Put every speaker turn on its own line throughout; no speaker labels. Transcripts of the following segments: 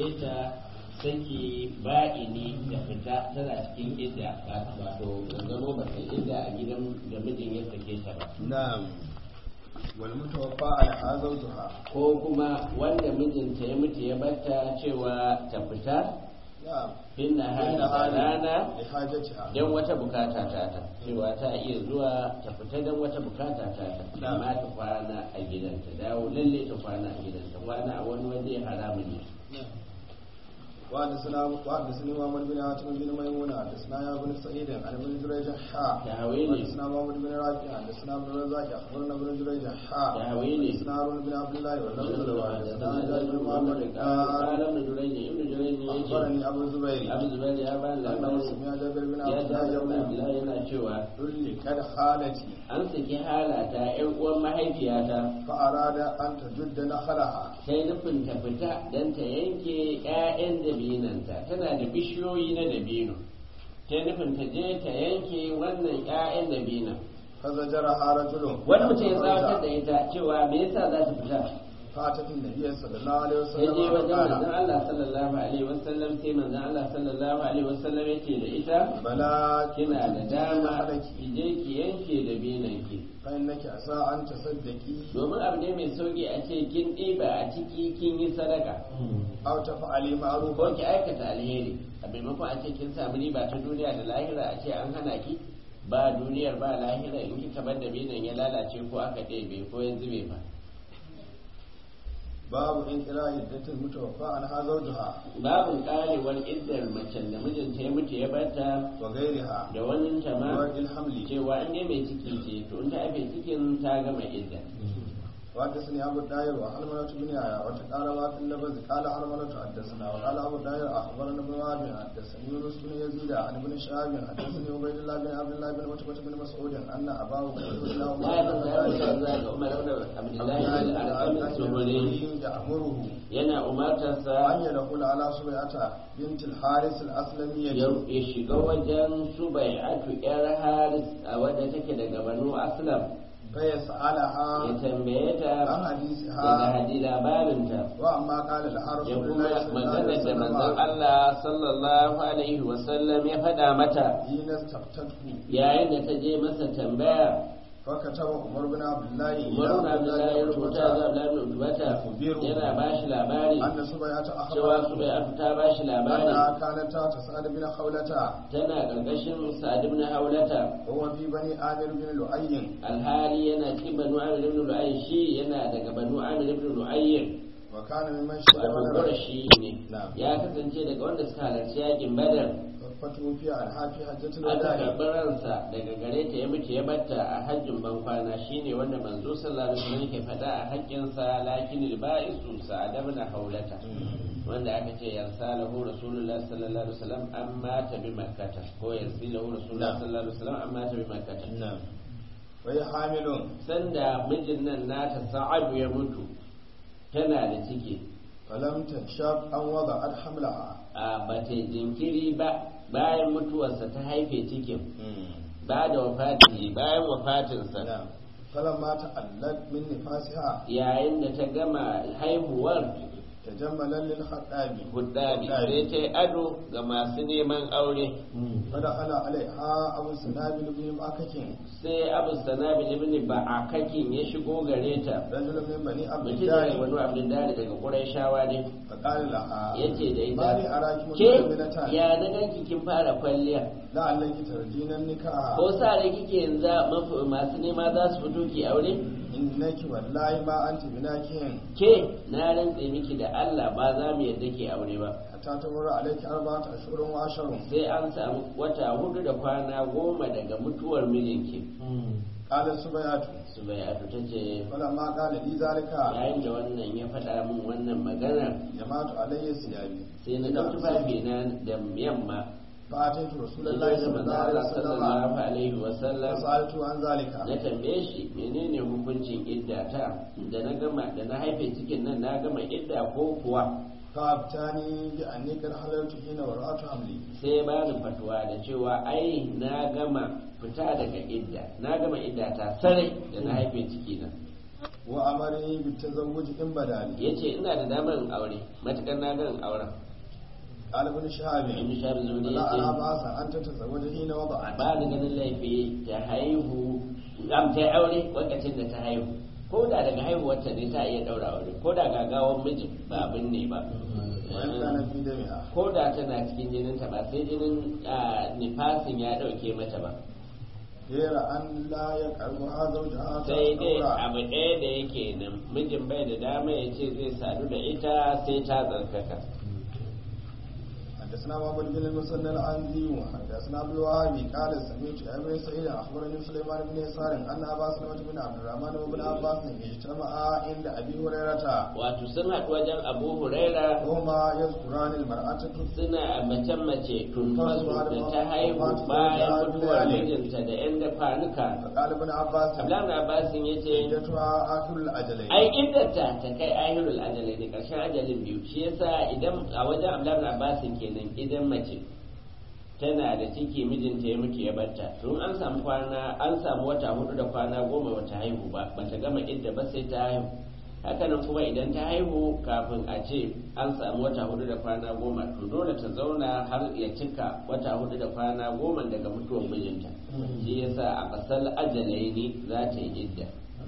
ta saki ba'ini da fita tana cikin idda wato zama ba ta idda a gidan da mijin ya sake ta ba
na'am wal mutawaffa ala zawjuha
ko kuma wanda mijinta ya mutu ya batta cewa ta fita
na'am
fin nahari
inna
da rana
li hajatiha
don wata bukata ta ta cewa ta iya zuwa ta fita don wata bukata ta ta
Na'am.
amma ta kwana a gidanta dawo lalle ta kwana a gidanta kwana a wani waje haramun ne
وحدثنا وحدثني محمد بن عاصم بن ميمون حدثنا يا بن سعيد عن ابن جريج حا
تهويلي.
حدثنا محمد بن رافع حدثنا ابن الرزاق اخبرنا ابن جريج حا
تهويلي.
حدثنا هارون بن عبد الله واللفظ له حدثنا
حدثنا
جابر بن محمد
قال
قال
ابن جريج ابن جريج يجي
اخبرني ابو الزبير
abu zubair ya ba
انه
labarin
سمع جابر بن
ya
عبد
ta
الله يقول
abdullahi yana cewa
طلقت خالتي
an saki halata yan uwan mahaifiyata
فاراد ان تجد نخلها
sai nufin ta fita don ta yanke 'ya'yan dabinanta tana da bishiyoyi na dabino ta nufin ta je ta yanke wannan 'ya'yan dabinan
فزجرها رجل
wani mutum ya tsawatar da ita cewa me yasa za ta fita
فاتت النبي صلى الله عليه
sai
وسلم
je wajen
فقال
manzon Allah sallallahu alaihi wasallam sai manzon Allah sallallahu alaihi wasallam ya ce da ita
بلى
kina da dama
خلك
ki je ki yanke dabinanki
فإنك عسى أن تصدقي
domin abu ne mai sauki a ce kin ɗiba a ciki kin yi sadaka
أو تفعلي
ko
معروفا
ki aikata alheri a maimakon a ce kin samu riba ta duniya da lahira a ce an hana ki ba duniyar ba lahira in kika bar da binan ya lalace ko aka ɗebe ko ya zube ba
باب انقراء عدة المتوفى عنها زوجها
babin karewar iddar macen da mijinta ya mutu ya bata
وغيرها
da wani ta ma
وورد الحمل
cewa in dai mai ciki ce to in ta haife cikin ta gama idda
وحدثني أبو الداير وحرملة بن يحيى وتقال ما في اللفظ قال حرملة حدثنا وقال أبو الداير أخبرنا ابن وهب حدثني يونس بن يزيد عن ابن شهاب حدثني عبيد الله بن عبد الله بن عتبة بن مسعود أن أباه رسول الله
na yi fasa ya mutu za ga umar da abdullahi da alƙamin tsohuri
يأمره
yana umartarsa
أن يدخل على سبيعة بنت الحارث الأسلمية
ya ya shiga wajen subai'atu yar haris a wadda take daga banu aslam
فيسألها
ya tambaye ta
عن
daga
حديثها
hadi labarinta
وأما قال لها
ya
رسول الله
kuma
صلى الله عليه
maganar da manzon
وسلم
Allah sallallahu alaihi wasallam ya faɗa mata
حين استفتته
yayin da ta je masa tambaya
فكتب عمر بن عبد الله إلى
Umar
عبد
na
الله
ya
بن
rubuta
عتبة
ga Abdullahi bin Utbata
يخبره
yana ba shi labari
أن سبيعة
cewa
أخبرته
Subai'atu ta ba shi labari
أنها كانت تحت سعد بن خولة
tana ƙarƙashin Sa'ad ibn Haulata
وهو في بني آمر بن لؤي
alhali yana cikin banu amir ibn lu'ayy shi yana daga banu amir ibn lu'ayy
وكان ممن شهد
wato
بدرا
qurashi ne
Na'am.
ya kasance daga wanda suka halarci yakin badar
فتوفي عنها في حجة
aka
الوداع
karɓi ransa daga gare ta ya mutu ya batta a hajjin bankwana shine wanda manzo sallallahu alaihi wasallam yake faɗa a haƙƙinsa lakin al-ba'isu sa'ad ibn haulata wanda aka ce yarsalahu rasulullahi sallallahu alaihi wasallam amma ta bi makkata ko yarsilahu rasulullahi
Na'am.
sallallahu alaihi wasallam amma ta bi makkata
نعم وهي حامل
sanda mijin nan nata sa'adu ya mutu tana da ciki
فلم تنشب أن وضعت حملها
a bata jinkiri ba bayan mutuwarsa ta haife cikin ba da wafatihi bayan wafatinsa
نعم فلما تألت من نفاسها
yayin da ta gama haihuwar
تجملا للخطاب
huddabi sai ta yi ado ga masu neman aure
فدخل عليها أبو سنابل بن مأكك
sai abu sanabi ibn ba'akakin ya shigo gare ta
رجل من بني عبد
mutum ne
الله
wani abdullahi daga qurayshawa ne
فقال لها
yace da ita
ما لي أراك
ke
متجملة
ya na ganki kin fara kwalliya
لعلك ترجين النكاح
ko sa da kike yanzu mafi- masu nema za su fito ki aure
إنك والله ما أنت بناكين
ke na rantse miki da Allah ba za mu yadda ke aure ba
حتى تمر عليك أربعة أشهر وعشر
sai an samu wata hudu da kwana goma daga mutuwar mijinki
قال السبيعة
su bai atu ta ce
فلما قال لي ذلك
yayin da wannan ya faɗa min wannan magana
جمعت علي ثيابي
sai na ɗauki tufafi na da yamma
فأتيت رسول
da
الله
zai
صلى
zama
الله عليه
Allah
وسلم
sallallahu alaihi wasallam
فسألته عن ذلك
na tambaye shi menene hukuncin idda ta da na gama da na haife cikin nan na gama idda ko kuwa
فأبتاني بأني قد حللت حين ورأت حملي
sai ya bani fatuwa da cewa ai na gama fita daga idda na gama idda ta sarai da na haife ciki na
wa amari bi tazawwuj in badali
yace ina da damar in aure matukar na ga in auren
قال ابن شهاب
ibn shabi zuri
لا أرى
yace
بأسا أن تتزوج حين وضعت
ba ni ganin laifi ta haihu am ta aure lokacin da ta haihu ko da daga haihuwarta ne ta iya daura aure ko da gagawan mijin ba abin ne ba
وإن كان في دمها
ko da tana cikin jininta ba sai jinin ah, nifasin ya dauke mata ba
غير أن لا يقربها زوجها
sai dai
تطورا
abu ɗaya da yake nan mijin bai da dama ya ce zai sadu da ita sai ta tsarkaka
حدثنا محمد بن المثنى العنزي وحدثنا عبد الوهاب قال سمعت ابن سعيد اخبرني سليمان بن يسار ان ابا سلمة بن عبد الرحمن وابن عباس اجتمعا عند ابي هريرة
wato sun haɗu wajen abu huraira
وهما يذكران المرأة
suna a mace-mace tumfasu da ta haihu bayan mutuwar mijinta da 'yan da kwanuka
فقال ابن عباس
abdullahi abbasin ya ce
عدتها اخر الاجلين
ai iddata ta kai ahirul ajalai ne ƙarshen ajalin biyu shi yasa idan a wajen abdullahi abbasin kenan idan mace tana da ciki mijinta ya mutu ya barta tun an samu kwana an samu wata hudu da kwana goma bata haihu ba bata gama idda ba sai ta haihu hakanan kuma idan ta haihu kafin a ce an samu wata hudu da kwana goma to dole ta zauna har ya cika wata hudu da kwana goma daga mutuwar mijinta shi yasa a kasar ajalai ne za ta yi idda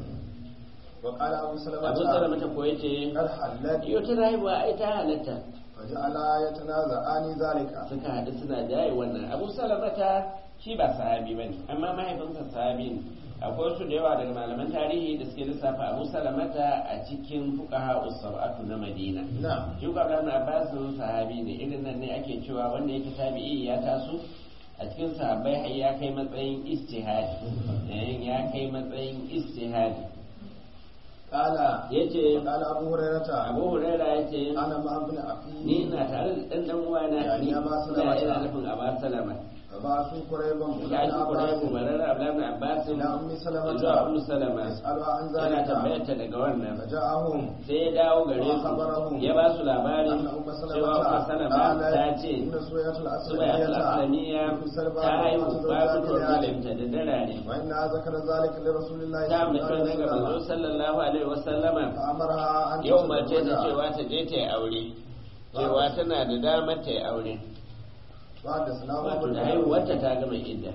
وقال ابو
abu
سلمة
salamata ko yace
قد حلت
yau ta haihuwa ai ta halatta
فجعلا يتنازعان ذلك
suka haɗu suna jaye wannan abu salamata shi ba sahabi bane amma mahaifinsa sahabi ne akwai wasu da yawa daga malaman tarihi da suke lissafa abu salamata a cikin fuqaha usabatu na madina
نعم
shi ko Abdullahi ibn Abbas sahabi ne irin nan ne ake cewa wanda yake tabi'i ya taso a cikin sahabbai har ya kai matsayin istihadi eh, ya kai matsayin istihadi
قال
yace
قال ابو هريرة
Abu Huraira yace
انا مع ابن اخي
ni ina tare da ɗan ɗan uwana
Ya,
ni
ya ba su
ina
da
ina
wata.
nufin Abu Salama
فبعثوا قريبا
ya
الى
ji Quraysh
عباس
barar Abdullah ibn Abbas
الى ام سلمة
zuwa Ummu Salama
يسألها عن
yana
ذلك
tambayar ta daga wannan
فجاءهم
sai ya dawo gare su
وخبرهم
ya ba su labari
أن أم
cewa Ummu Salama
قالت
ta ce
إن سورية
Subaya al-Aslamiyya ta haihu ba mutuwar mijinta da darare
وإنها ذكر ذلك لرسول الله
ta
صلى الله
mutum
عليه
daga manzo
وسلم
sallallahu alaihi wasallama
فأمرها أن
yau mace ta
تتزوج.
cewa ta je ta yi aure cewa tana da damar ta yi aure
وحدثنا
wato
محمد
da
بن
haihuwarta ta gama idda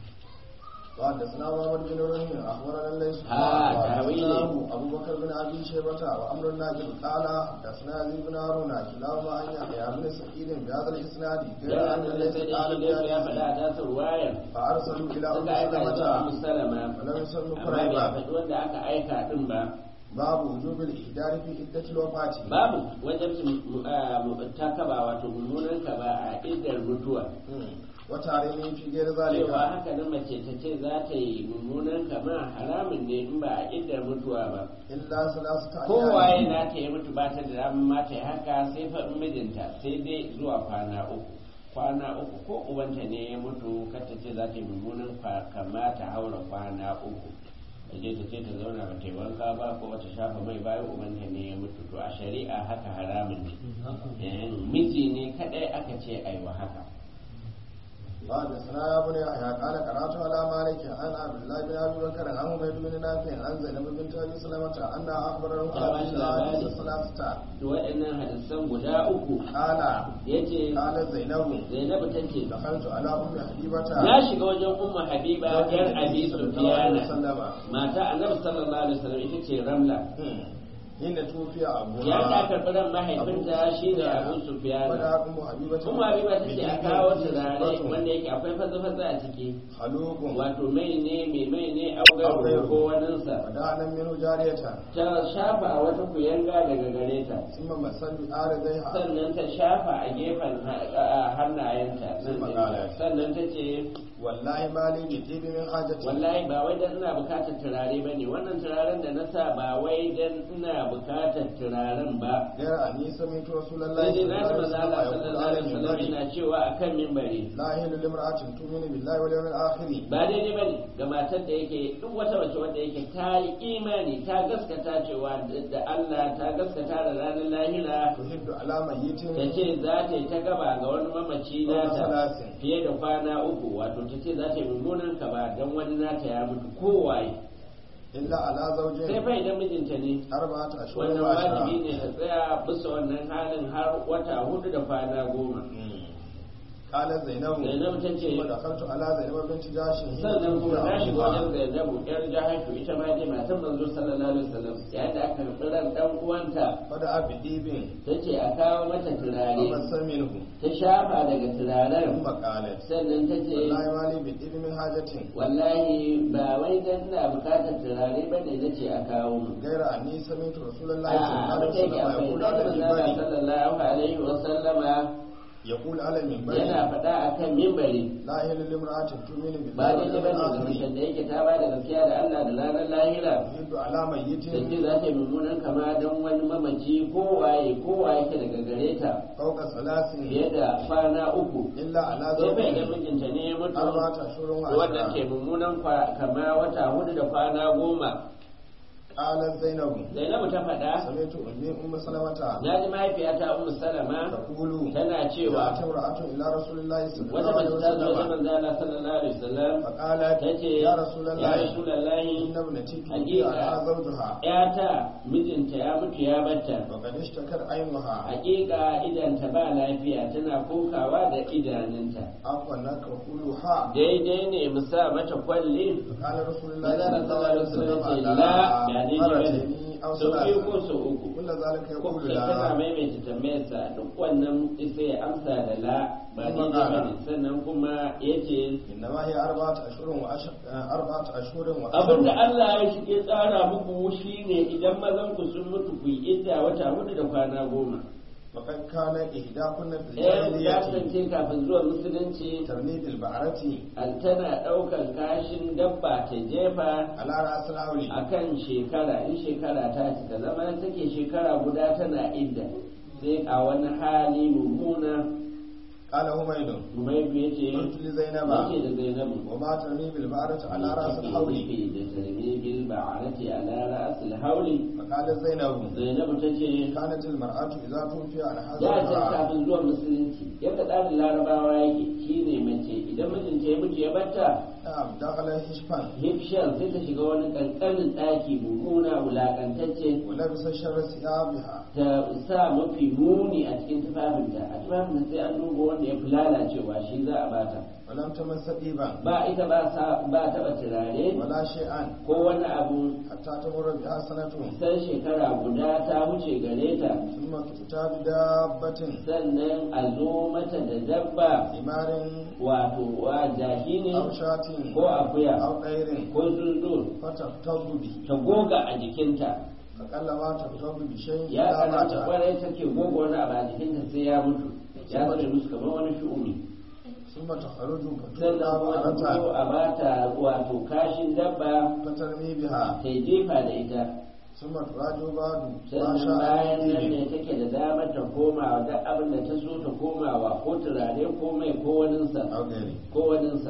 وحدثنا محمد بن رمح اخبرنا الليث
آه،
وحدثناه
تأويله.
ابو بكر بن ابي شيبه وعمر الناجل قال حدثنا يزيد بن هارون كلاهما عن يحيى بن سعيد بهذا الاسناد غير
ya
ان
da
الليث
sai da
قال
shi da ya faɗa
بهذه
a tasar wayar
فارسلوا الى ام
suka aika zuwa
سلمة
musalama
ولم يسلموا
amma bai
قريبا
faɗi wanda aka aika din ba
باب وجوب الاحضار في عده الوفاه
babu wajen takaba wato mummunan ka ba a iddar mutuwa
وتعليم في غير
cewa
ذلك
haka nan mace ta ce za ta yi mummunan kama haramun ne in ba a iddar mutuwa ba
الا ثلاثه
kowaye
ايام
na ta yi mutu ba ta da damar ma ta yi haka sai fa in mijinta sai dai zuwa kwana uku kwana uku ko ubanta ne ya mutu kar ta ce za ta yi mummunan kwa- kama ta haura kwana uku ta je ta ce ta zauna ba ta yi wanka ba ko ba ta shafa mai bayan ubanta ne ya mutu to a shari'a haka haramun ne Eh, miji ne kadai aka ce aiwa haka
حدثنا يا بني يحيى قال قرات على مالك عن عبد الله بن ابي بكر عن عبيد بن نافع عن زينب بنت ابي سلمه انها اخبره
Ya
هذه
bashi
الاحاديث
labari.
الثلاثه
to waɗannan hadisan guda uku
قال
ya ce
قالت زينب
zainabu ta ce
دخلت على ام حبيبه
na shiga wajen umma habiba yar abi sufiyana
سلم
mata annabi sallallahu alaihi wasallam ita ce ramla
حين توفي ابوها
ya ta karɓi ran mahaifinta shine abu sufiyana
ودا ام حبيبه
umma habiba ta ce a kawo turare wanda yake akwai fatsa-fatsa a ciki
خلوق
wato mai ne mai mai ne augar ko waninsa
ودعنا منه جاريه
ta shafa a wata kuyanga daga gare ta
ثم مسل بآرديها
sannan ta shafa a gefen ha- a hannayenta nan ne. sannan ta ce
والله ما لي بطيب من حاجتي
wallahi ba wai dan ina bukatar turare bane wannan turaren da na sa ba wai dan ina bukatar turaren ba
غير أني سمعت رسول الله
sai dai
صلى
na
الله
ji
عليه
manzo
وسلم
Allah
يقول على
sallallahu alaihi wasallam
المنبر
yana cewa akan minbari
لا يحل لامرأة تؤمن بالله واليوم الآخر
ba daidai bane ga matar da yake duk wata mace wanda yake ta yi imani ta gaskata cewa da Allah ta gaskata da ranar lahira
تحد على ميت
ta ce za ta yi ta gaba ga wani mamaci nata
salasin.
fiye da kwana uku wato ta ce za ta yi mummunan ka ba don wani nata ya mutu kowaye
إلا على
sai
زوج
fa idan mijinta ne
أربعة أشهر
wannan
وعشرة
wajibi ne ta tsaya bisa wannan halin har wata hudu da kwana goma
قالت زينب
zainab ta ce
ثم دخلت على زينب بنت جاش حين
sannan kuma na shiga wajen
توفي
zainabu yar jahashu ita ma dai matan manzo sallallahu alaihi wasallam yayin da aka karɓi ran dan uwanta
فدعا بديب
ta ce a kawo mata turare
فمس منه
ta shafa daga turaren
ثم قالت
sannan ta ce
والله ما لي بديب من حاجة
wallahi ba wai dan ina bukatar turare ba ne na ce a kawo mu
غير أني سمعت رسول الله
a
صلى الله عليه
abin da
وسلم
yake
يقول
akwai
على
dan manzo
المنبر
sallallahu alaihi wasallama
يقول على المنبر
yana faɗa akan mimbari
لا يحل لامرأة تؤمن
ba
بالله
dai ba
واليوم
ne ga
الآخر
mutum da yake ta ba da gaskiya da Allah da ranar lahira
يحد على ميت
da ce za ta yi mummunan kama don wani mamaci ko waye ko waye ke daga gare ta
فوق ثلاث
fiye da kwana uku
إلا على
sai bai ga
زوج
mijinta ne ya mutu
أربعة أشهر
wanda ke
وعشرة
mummunan kwa- kama wata hudu da kwana goma
قالت زينب
zainabu ta faɗa
سمعت أمي أم سلمة
na ji mahaifiyata ummu salama
تقول
tana cewa
جاءت امرأة إلى رسول الله صلى
wata
الله
mace
عليه
ta zo da
وسلم
manzo Allah sallallahu alaihi wasallam
فقالت
ta ce
يا رسول
ya
الله
rasulullahi
إن ابنتي توفي
حقيقة.
عنها زوجها
yata mijinta ya mutu ya batta
وقد اشتكت عينها
hakika idanta ba lafiya tana kokawa da idanunta
عفوا لك وقولها
daidai ne mu sa mata kwalli
قال رسول الله
Manzara
صلى الله
sallallahu
عليه
alaihi wasallam ce
وسلم
la ba daidai ba ne
مرتين أو
sau biyu ko
ثلاثة
sau uku
كل ذلك
ko
يقول
sai tana
لا
maimaita tambayarsa duk wannan sai ya amsa da la ba
Kuma
daidai ba
ƙara.
ne sannan kuma ya ce
إنما هي أربعة أشهر وأشهر أربعة أشهر
abinda
وأشهر
Allah ya shige tsara muku shi ne idan mazan ku sun mutu ku yi idda wata hudu da kwana goma
وقد كان إحداكن في
ɗayan ya
الجاهلية
kasance kafin zuwa musulunci
ترمي بالبعرة
an tana ɗaukar kashin dabba ta jefa
على رأس الأولي
a kan shekara in shekara ta cika zama take shekara guda tana idda sai a wani hali mummuna
قال هميد
Umaidu ya ce
قلت لزينب
yake da Zainabu
وما ترمي بالبعرة على رأس الحول
Take da tarmi bil ba'arati ala ra'sil hauli
فقالت زينب
Zainabu ta ce
كانت المرأة إذا توفي عن
da can
حزنها
kafin zuwa musulunci yadda tsarin larabawa yake shine mace idan mijinta ya mutu ya batta
نعم دخل هشبان
hifshan sai ta shiga wani kankanin ɗaki mummuna wulakantacce
ولبس شر ثيابها
ta sa mafi muni a cikin tufafinta a tufafinta sai an duba wanda ya fi lalacewa shi za a bata
ولم تمس طيبا
ba ita ba sa ba taɓa turare
ولا شيئا
ko wani abu
حتى تمر بها سنة
sai shekara guda ta wuce gare ta
ثم تؤتى بدابة
sannan a zo mata da dabba
حمار
wato wa jaki ne
أو شاة
ko akuya
أو طير
ko tsuntsu
فتفتض به
ta goga a jikinta
فقلما تفتض بشيء
ya
إذا
kamata
مات
kwarai take goga wani abu a jikinta sai ya mutu ya zama musu kamar wani shu'umi
ثم تخرج
sannan
فتؤتى
kuma ta zo
بعرة
a bata wato kashin dabba
فترمي بها
ta yi jefa da ita
ثم تراجع بعد ما
sannan
شاء
bayan nan
به
ne take da damar ta komawa duk abin da ta so ta komawa ko turare ko mai ko waninsa
أو غيره
ko waninsa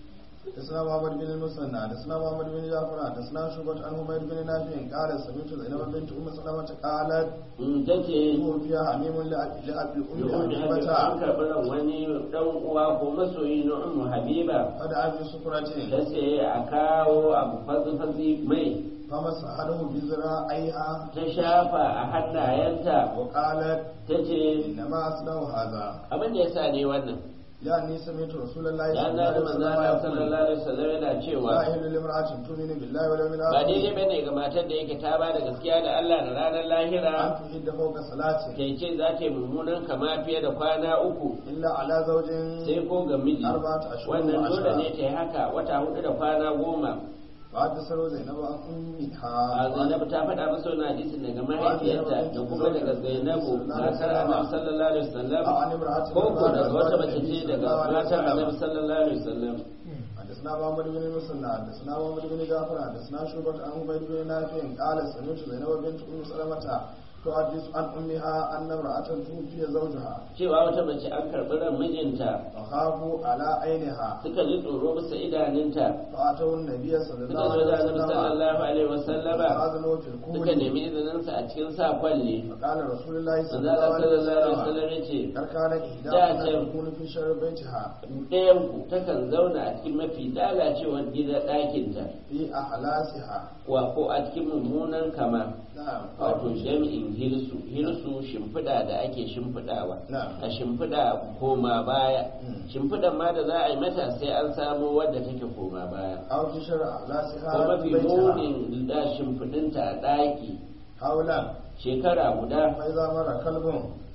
حدثنا محمد بن المثنى حدثنا محمد بن جعفر حدثنا شعبة عن حميد بن نافع قال سمعت زينب بنت ام سلمة قالت
in ta ce
توفي حميم لأبي لأبي
da
الأم
wani abin an
حبيبة
karɓi ran wani ɗan uwa ko masoyi na ummu habiba
فدعا بسفرة
ta ce a kawo abu fatsi-fatsi mai
فمسحه بذراعيها
ta shafa a hannayenta
وقالت
ta ce
إنما أصنع هذا
abin da ya sa ne wannan
لأني سمعت رسول الله
ya
صلى
na
الله
da
عليه
manzana
وسلم يقول
sallallahu alaihi wasallam yana
لا
cewa
يحل لامرأة تؤمن بالله واليوم
ba daidai
الآخر
bane ga matar da yake ta ba da gaskiya da Allah da ranar lahira
أن تحد فوق صلاة
ta ce za ta yi mummunan kama fiye da kwana uku
إلا على زوج
sai ko ga miji
أربعة أشهر
wannan dole
وعشرة
ne ta yi haka wata hudu da kwana goma
وحدثنا زينب عن أمها
a zainabu ta faɗa masa wani hadisin daga mahaifiyarta da kuma daga zainabu matar annabi sallallahu alaihi wasallam
عن امرأة
ko ko daga wata mace
النبي
ce
صلى
daga
الله عليه
matar
وسلم.
annabi sallallahu alaihi wasallam
حدثنا محمد بن المثنى حدثنا محمد بن جعفر حدثنا شعبة عن عبيد بن نافع قال سمعت زينب بنت ام سلمة تحدث عن أمها أن امرأة توفي زوجها
cewa wata mace an karɓi ran mijinta
فخافوا على عينها
suka ji tsoro bisa idanunta
فأتوا النبي صلى
suka
الله
zo da
عليه
annabi
وسلم
sallallahu alaihi wasallama
فأذنوا في
suka
الكهول
nemi izininsa a cikin sa kwalle
فقال رسول الله صلى
manzo Allah
الله عليه
sallallahu alaihi
وسلم
wasallam ya ce
قد كان
Da
إحداهن
can.
تكون في شر بيتها
ɗayanku takan zauna a cikin mafi lalacewar gida ɗakinta
في أحلاسها
wa ko a cikin mummunan kama
نعم
wato jami'in hirsu hirsu shimfiɗa da ake shimfiɗawa
نعم
a shimfiɗa koma baya
Mm.
shimfiɗan ma da za a yi mata sai an samo wadda take koma baya
أو في شر أحلاسها
ko
في
mafi
بيتها
munin da shimfiɗinta a ɗaki
حولا
shekara guda
فإذا مر كلب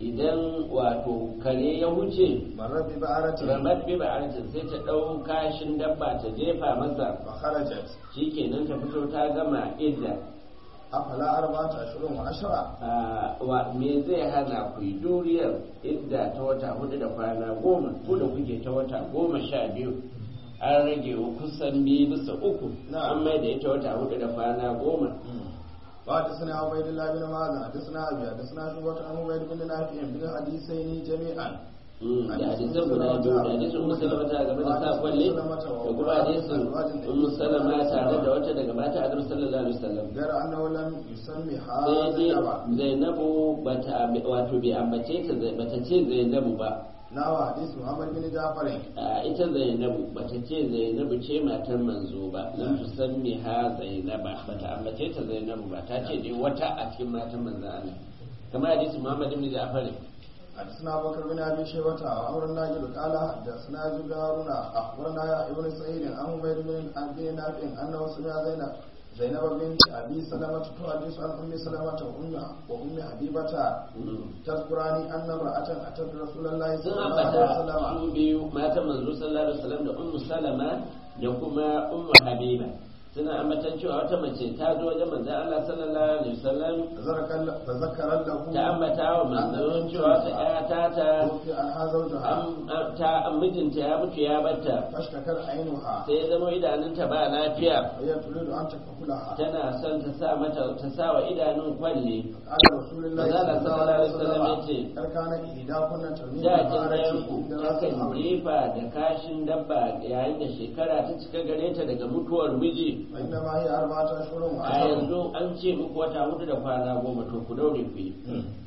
idan wato kare ya wuce
مر ببعرة
ramar bi ba'arcin sai ta ɗau kashin dabba ta jefa masa
فخرجت
shikenan ta fito ta gama idda
أفلا أربعة أشهر وعشرة
Ah, wa me zai hana ku yi duriyar idda ta wata hudu da kwana goma ko da kuke ta wata goma sha biyu an rage wa kusan biyu bisa uku
Na'am.
an mai da ita wata hudu da kwana goma
وحدثنا عبيد الله بن معاذ حدثنا أبي حدثنا شعبة عن عبيد بن نافع بن الحديثين جميعا
Mm, da hadisan guda biyu da hadisin ummu salama ta game da sa kwalle da kuma hadisin ummu salama tare da wata daga mata annabi sallallahu alaihi wasallam
غير أنه لم يسمها
sai dai
زينب
zainabu bata wato bai ambace ta bata ce zainabu ba
نحو حديث محمد بن جعفر
a ita zainabu bata ce zainabu ce matar manzo ba lam tusammi ha zainaba bata ambace ta zainabu ba ta ce dai wata a cikin matan manzo Allah kamar hadisi Muhammad ibn Ja'far
حدثنا أبو بكر بن أبي شيبة وعمر الناجد قال حدثنا زبير هارون أخبرنا يا ابن سعيد عن عبيد بن أبي نافع أنه سمع زينب زينب بنت أبي سلمة تحدث عن أم سلمة وأم وأم حبيبة تذكراني أن امرأة أتت رسول الله
sun
صلى الله عليه
ambata
وسلم
su biyu matan manzo sallallahu alaihi wasallam da ummu salama da kuma ummu habiba suna ambatan cewa wata mace ta zo wajen manzo Allah sallallahu alaihi wasallam
فذكر فذكر له
ta ambata wa manzo cewa wata ƴa ta ta
توفي عنها زوجها
an ta mijinta ya mutu ya batta
فاشتكت عينها
sai ya zama idanunta ba lafiya
وهي تريد أن تكفلها
tana son ta sa mata ta sa wa idanun kwalle
قال رسول الله
Manzala
صلى الله عليه
sallallahu alaihi wasallam
وسلم
yace,
قد كان إحداكن ترمي
da jin
ببارة
ɗayanku
عند رأس
takan
الأمر
jefa da kashin dabba yayin da shekara ta cika gare ta daga mutuwar miji
وإنما هي أربعة أشهر
a
وعشر
yanzu an ce muku wata hudu da kwana goma to ku daure ku yi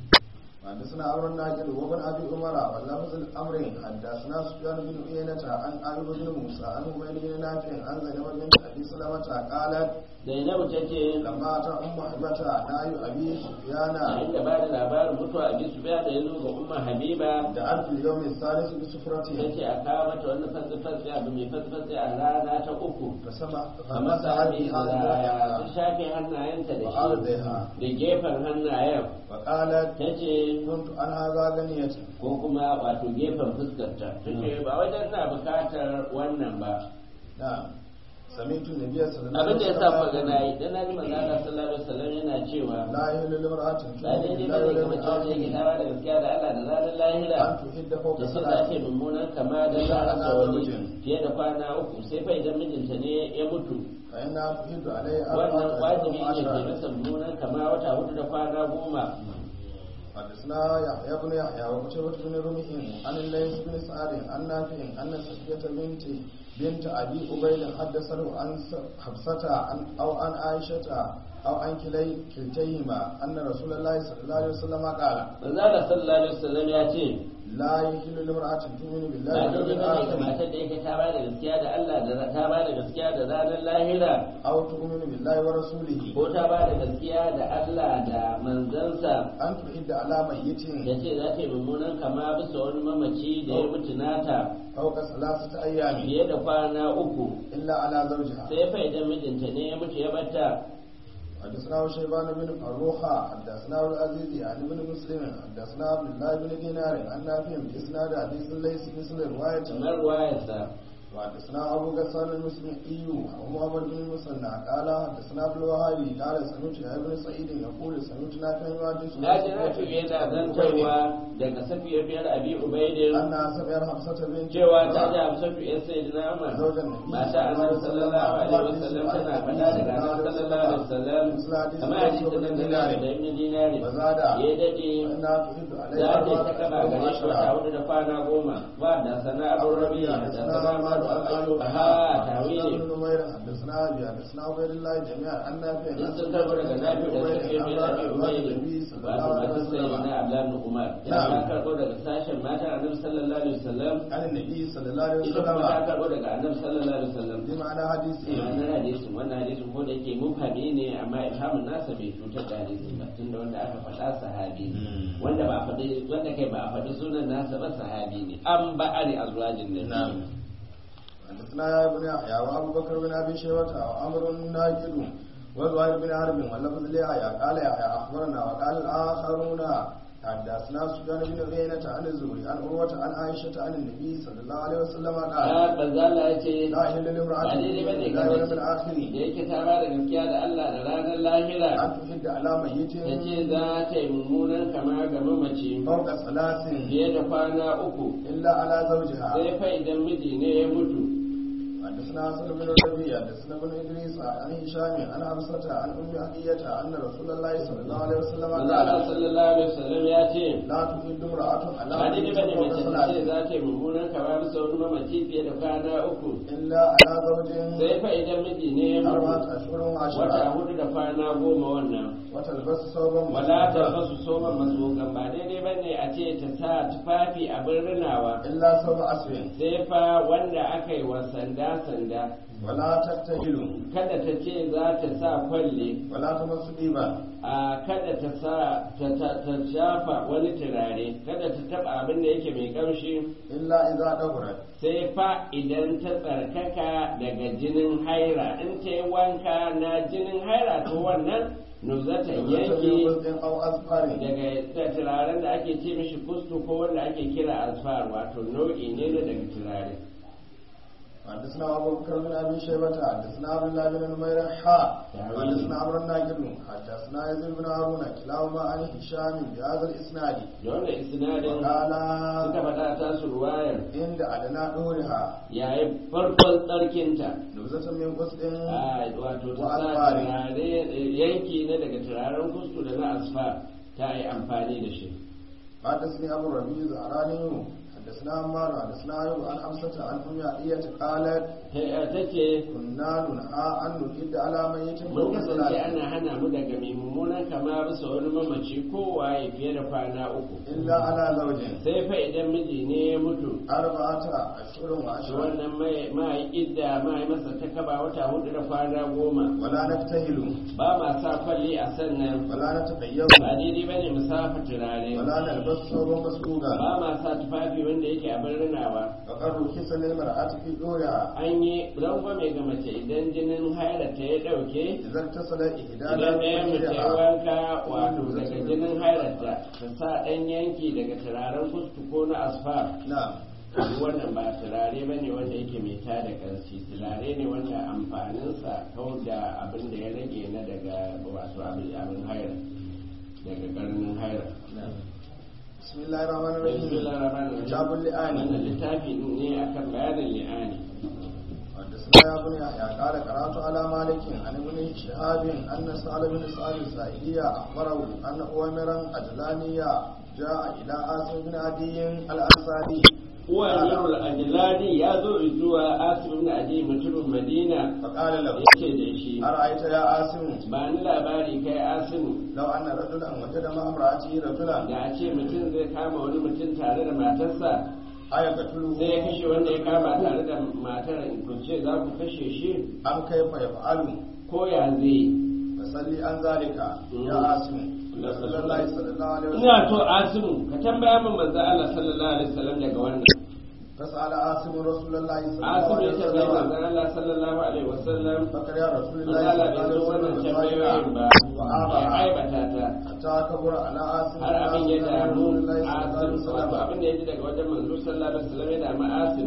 حدثنا عمرو الناجد وابن ابي عمر واللفظ الامر حدثنا سفيان بن عيينة عن ايوب بن موسى عن عبيد بن نافع عن زينب بنت ابي سلمة قالت
zainabu ta ce
لما اتى ام حبيبة ناي ابي سفيان
yayin da ba da labarin mutuwa a bisu biya da ya zo ga umma habiba
دعت في اليوم الثالث
ta
بسفرته
ce a kawo mata wannan fasifasi abu mai fasifasi a rana ta uku
فسمع
a masa hadi
فمسح
ta
بها
shafe hannayenta da shi
وأرضها
da gefen hannayen
وقالت
ta ce
كنت عن هذا غنية
ko kuma wato gefen fuskarta ta ce ba wajen na bukatar wannan ba
نعم سمعت النبي صلى الله
abin
عليه
da ya sa ku
وسلم
ga nayi dan naji manzo Allah sallallahu alaihi wasallam yana cewa
لا يهل لامرأة
ba daidai ba ne ga mace wacce yake tara da gaskiya da Allah da ranar lahira
أن تحد فوق
da sai za
ثلاث
ta yi mummunan kama da za a sa wani fiye da kwana uku sai fa idan mijinta ne ya mutu
فإنها تحد عليه
wannan
أربعة
wajibi
أشهر
ne ke
وعشرة
masa mummunan kama wata hudu da kwana goma
حدثنا يحيى بن يحيى وقتيبة بن رمح عن الليث بن سعد عن نافع أن صفية بنت بنت أبي أبي حدثه عن حفصة عن أو عن عائشة أو عن كلي كلتيهما أن رسول الله صلى الله عليه وسلم قال
manzo Allah sallallahu alaihi wasallam ya ce
لا يحل لامرأة تؤمن بالله
ba
واليوم
daidai ba ne ga
الآخر
matar da yake ta ba da gaskiya da Allah da ta ba da gaskiya da ranar lahira
أو تؤمن بالله ورسوله
ko ta ba da gaskiya da Allah da manzansa
أن تحد على ميت
da ce za ta yi mummunan kama bisa wani mamaci da ya mutu nata
فوق ثلاثة أيام
fiye da kwana uku
إلا على زوجها
sai fa idan mijinta ne ya mutu ya bata
حدثنا شيبان بن فروخة حدثنا أبو العزيز عن ابن مسلم حدثنا عبد الله بن دينار عن نافع بإسناد حديث ليس مثل رواية
kamar wayarsa
وحدثنا أبو غسان المسلمي ومحمد بن المثنى قال حدثنا عبد الوهاب قال سمعت يا ابن سعيد يقول سمعت نافع يحدث
na ji na fi yana zantarwa daga safiyar biyar abi ubaidin
أن سمع حفصة بنت
cewa ta ji hamsatu ya sai da nama
زوج النبي
mata annabi sallallahu alaihi wasallam tana faɗa daga annabi sallallahu alaihi wasallam kamar hadisi da dinari da ibn dinari
وزاد
ya dade
فإنها تحد عليه
za ta ta kaba
أربعة
gare shi wata
عشر
hudu da kwana goma ba da sana abu rabi da sana ma da al'alu ha tawili
بن نمير حدثنا أبي حدثنا عبيد الله جميعا عن نافع
in sun karbo daga nafi da safiyar biyar abi ubaidin wato masu sai na abdullahi umar ya ta karbo daga sashen mata annabi sallallahu alaihi wasallam
عن النبي صلى الله عليه
ita kuma ta
وسلم
karbo daga annabi sallallahu alaihi wasallam
بمعنى حديثه
wannan hadisin wannan hadisin ko da yake mufhami ne amma ifhamin nasa bai cutar da hadisin ba tunda wanda aka faɗa sahabi ne wanda ba a faɗi wanda kai ba a faɗi sunan nasa ba sahabi ne an ba'ari azwajin nabi
حدثنا يا ابن يحيى وابو بكر بن ابي شيبه وعمر الناجد وزهير بن حرب واللفظ ليحيى قال يحيى اخبرنا وقال الاخرون حدثنا سفيان بن عيينة عن الزهري عن عروة عن عائشة عن النبي صلى الله عليه وسلم قال
a banzala ya ce
لا يحل لامرأة
ba daidai ba ne
لا
ga
يوم
mace
الآخر
da yake ta ba da gaskiya da Allah da ranar lahira
أن تحد على ميت
ta ce za ta yi mummunan kama ga mamaci
فوق ثلاث
fiye da kwana uku
إلا على زوجها
sai fa idan miji ne ya mutu
حدثنا حسن بن ربيع حدثنا بن ادريس عن هشام عن حفصة عن ام عطية ان رسول الله صلى الله عليه وسلم
manzo Allah
قال
sallallahu alaihi wasallam ya ce
لا تحد امرأة على
ba daidai ba ne
فوق
mace ta ce
ثلاث
za ta yi mummunan kama bisa wani mamaci fiye da kwana uku
إلا على زوج
sai fa idan miji ne ya
أربعة
mutu
أشهر
wata
وعشرة
hudu da kwana goma wannan
وتلبس ثوبا
wala ta
مسروقا
fasu soma masogan ba daidai ba ne a ce ta sa tufafi abin rinawa
إلا ثوب أسود
sai fa wanda aka yi wa sanda sanda
ولا تكتهل
kada ta ce za ta sa kwalle
ولا تمس طيبا
a kada ta sa ta, ta, ta shafa wani turare kada ta taba abin da yake mai kamshi
إلا إذا دبرت
sai fa idan ta tsarkaka daga jinin haira in ta yi wanka na jinin haira to wannan nuzata yanki
وزن أو أظفار
daga da turaren da ake ce mishi kustu ko wanda ake kira asfar wato nau'i ne na daga turare
حدثنا أبو بكر بن أبي شيبة حدثنا عبد الله بن نمير حاء
تعويل.
حدثنا عمرو الناجد حدثنا يزيد بن هارون كلاهما عن هشام بهذا الإسناد
da wannan isnadin
وقال
suka faɗa ta su ruwayar
عند أدنى دورها
yayin farkon tsarkinta
نبذة من قسط
a wato ta sa
وأسفار
turare yanki na daga turaren kustu da na asfar ta yi amfani da shi
حدثني أبو الربيع الزهراني حدثنا عمار حدثنا أيوب عن حفصة عن أم عطية قالت
ta ce
كنا ننهى أن نحد على ميت
mun
فوق
kasance
ثلاث
ana hana mu daga mai mummunan kama bisa wani mamaci kowa ya fiye da kwana uku
إلا على زوج
sai fa idan miji ne ya mutu
أربعة أشهر
shi
وعشرة
wannan mai idda mai masa ta kaba wata hudu da kwana goma
ولا نكتهل
ba ma sa kwalli a sannan
ولا نتطيب
ba daidai bane mu safa turare
ولا نلبس ثوبا مسروقا
ba ma sa tufafi wanda yake abin rinawa
فقد رخص للمرأة في دورها
an yi rangwame ga mace idan jinin hailata ya dauke
إذا اتصل إحدانا
idan ɗayan mace ya
بفرجها
wanka wato daga jinin hailata ta sa ɗan yanki daga turaren kusku ko na asfar
نعم
duk wannan ba turare ba ne wanda yake mai tada ƙarfi turare ne wanda amfaninsa kawai da abin da ya rage na daga wato abin abin haira daga karnin haira
نعم بسم الله الرحمن الرحيم
bismillah rahman
كتاب اللئان
wannan littafi ne akan bayanin li'ani
حدثنا يا بني يحيى قال قرات على مالك عن ابن شهاب ان سعد بن سعد السائلية اخبره ان اوامرا اجلانية جاء الى عاصم بن عدي الانصاري
uwayenul ajlani ya zo zuwa asim ibn adi mutumin madina
فقال له
yace da shi
ارايت يا عاصم
ba ni labari kai asimu
لو ان رجلا وجد مع امراته رجلا
da a ce mutum zai kama wani mutum tare da matarsa
ايقتله
sai ya kashe wanda ya kama tare da matar ku ce za ku kashe shi
ام كيف يفعل
ko ya zai
فصلي عن ذلك يا عاصم رسول الله صلى الله عليه
ina
وسلم
to asimu ka tambaya min manzo Allah sallallahu alaihi wasallam daga wannan
فسأل عاصم رسول الله صلى الله
asimu
عليه
ya tambaya
وسلم
manzo Allah sallallahu alaihi wasallam
فقال يا رسول
manzo
الله
Allah
صلى
bai
الله
zo
عليه
wannan
وسلم
tambayoyin ba ya
وآبها
aibata ta
حتى كبر على عاصم
har abin ya damu
رسول الله صلى الله عليه
asim wato
وسلم
abin da ya ji daga wajen manzo sallallahu alaihi wasallam ya damu asim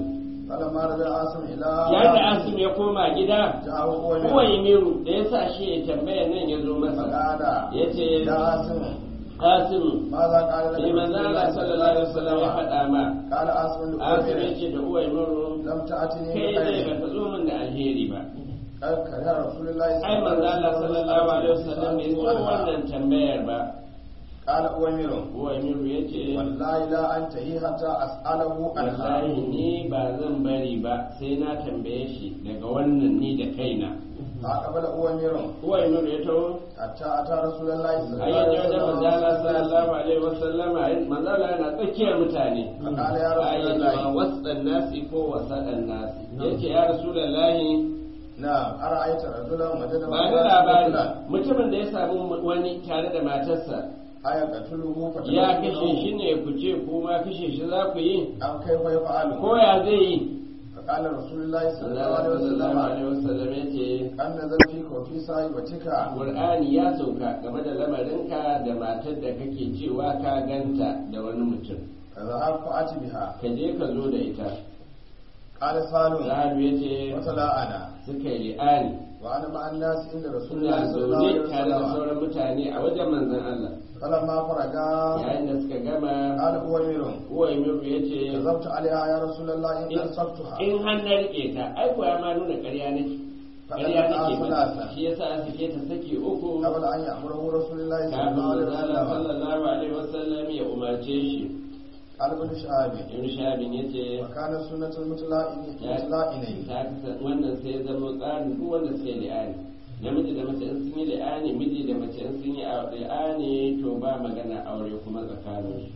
فلما رجع عاصم إلى
yayin da asim ya koma gida
جاءه هو
kuwa miru da ya sa shi ya tambaya nan ya zo masa
فقال
ya ce
يا عاصم
asim
ماذا قال لك
ne manzo Allah sallallahu alaihi wasallam ya faɗa ma
قال عاصم
asim ya
لأمير
ce da uwa miru
لم تأتني
kai dai
بخير
ba ka zo min da alheri ba
قال كره رسول الله
ai manzo Allah sallallahu alaihi wasallam bai so wannan tambayar ba
قال أمير
uwa miru ya ce
والله لا أنتهي حتى أسأله عنها
wallahi ni ba zan bari ba sai na tambaye shi daga wannan ni da kaina
فأقبل أمير
uwa miru ya taho
حتى أتى رسول الله صلى
ai
الله
yaje
عليه
wajen manzala
وسلم
sallallahu alaihi wasallama manzala yana tsakiyar mutane
فقال يا
ai
رسول
yace ba
الله
wasan nasi ko wasadan nasi yace ya rasulullahi
نعم أرأيت رجلا وجد
ba da labari mutumin da ya samu wani tare da matarsa
آية قتله
ya kashe shi ne ku ce kuma kashe shi za ku yi
أم كيف يفعل
ko ya zai yi
فقال رسول الله صلى الله
Allah
عليه
sallallahu
وسلم
alaihi wasallam yace
أن نزل فيك وفي صاحبتك
Qur'ani ya sauka game da lamarinka da matar da kake cewa ka ganta da wani mutum
فذهب فأت بها
ka je ka zo da ita
قال سالم
Zahabu ya ce
وتلا أنا
suka yi li'ani
وأنا مع الناس عند رسول
suna
الله صلى الله عليه
zaune tare da
وسلم
sauran mutane a wajen manzon Allah
فلما فرغا
yayin da suka gama
قال أويمر
uwa Miru ya ce
كذبت عليها يا رسول الله إن أنصفتها
in har na rike ta ai ko ya ma nuna ƙarya nake ƙarya nake ba shi yasa a sake ta saki uku
قبل أن يأمره رسول الله صلى
kafin
الله عليه
manzon Allah
وسلم
sallallahu alaihi wasallam ya umarce shi
قال ابن شهاب
ibn Shahabin ya ce
وكان سنة المتلائمين
ta kasa wannan sai ya zama tsarin duk wanda suka yi li'ani namiji da mace in sun yi li'ani miji da mace in sun yi li'ani to ba magana aure kuma tsakanin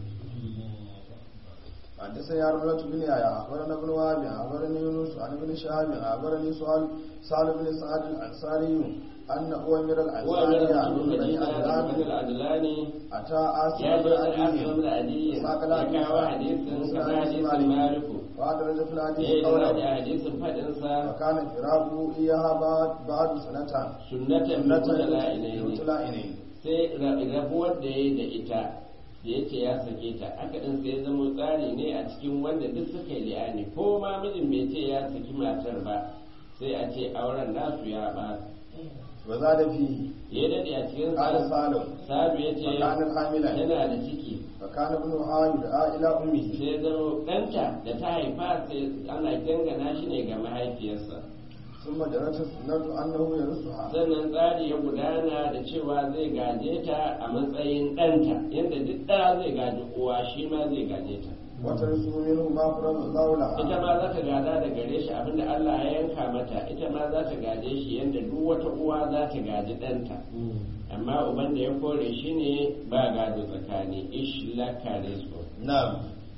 حدثني أرملة بن يحيى أخبرنا ابن وهب أخبرني يونس عن ابن شهاب أخبرني سؤال سالم بن سعد الأنصاري أن أوامر الأنصاري من بني عدنان
adlani
أتى
ya
آسف
zo
بن
da
عدي
asirin da adiyin
وساق
ya
الحديث
kawo hadisin kamar hadisin maliku
وأدرج في
ya
الحديث
yi da
قوله
hadisin faɗinsa
وكان فراقه إياها بعد بعد سنة
sunnatan
سنة
mutala'inaini
متلائمين
sai rabuwar da ya da ita da ya ce ya sake ta aka ɗin sai zama tsari ne a cikin wanda duk suka yi li'ani ko ma mijin bai ce ya saki matar ba sai a ce auren nasu ya ba
وزاد فيه
ya daɗe a cikin
قال سالم
sabu ya ce
وكان حاملا
yana da ciki
فكان ابنها يدعى إلى أمه
sai zama ɗanta da ta haifa sai ana dangana shi ne ga mahaifiyarsa
ثم جرت السنة أنه يرثها
sannan tsari ya gudana da cewa zai gaje ta a matsayin ɗanta yadda duk ɗaya zai gaji uwa shi ma zai gaje ta
وترثه منه ما فرض الله
ita
لها
ma za ta gada da gare shi abinda Allah ya yanka mata ita ma za ta gaje shi yadda duk wata uwa za ta gaji ɗanta amma uban da ya kore shi ne ba gado tsakani ish laka rizqu
نعم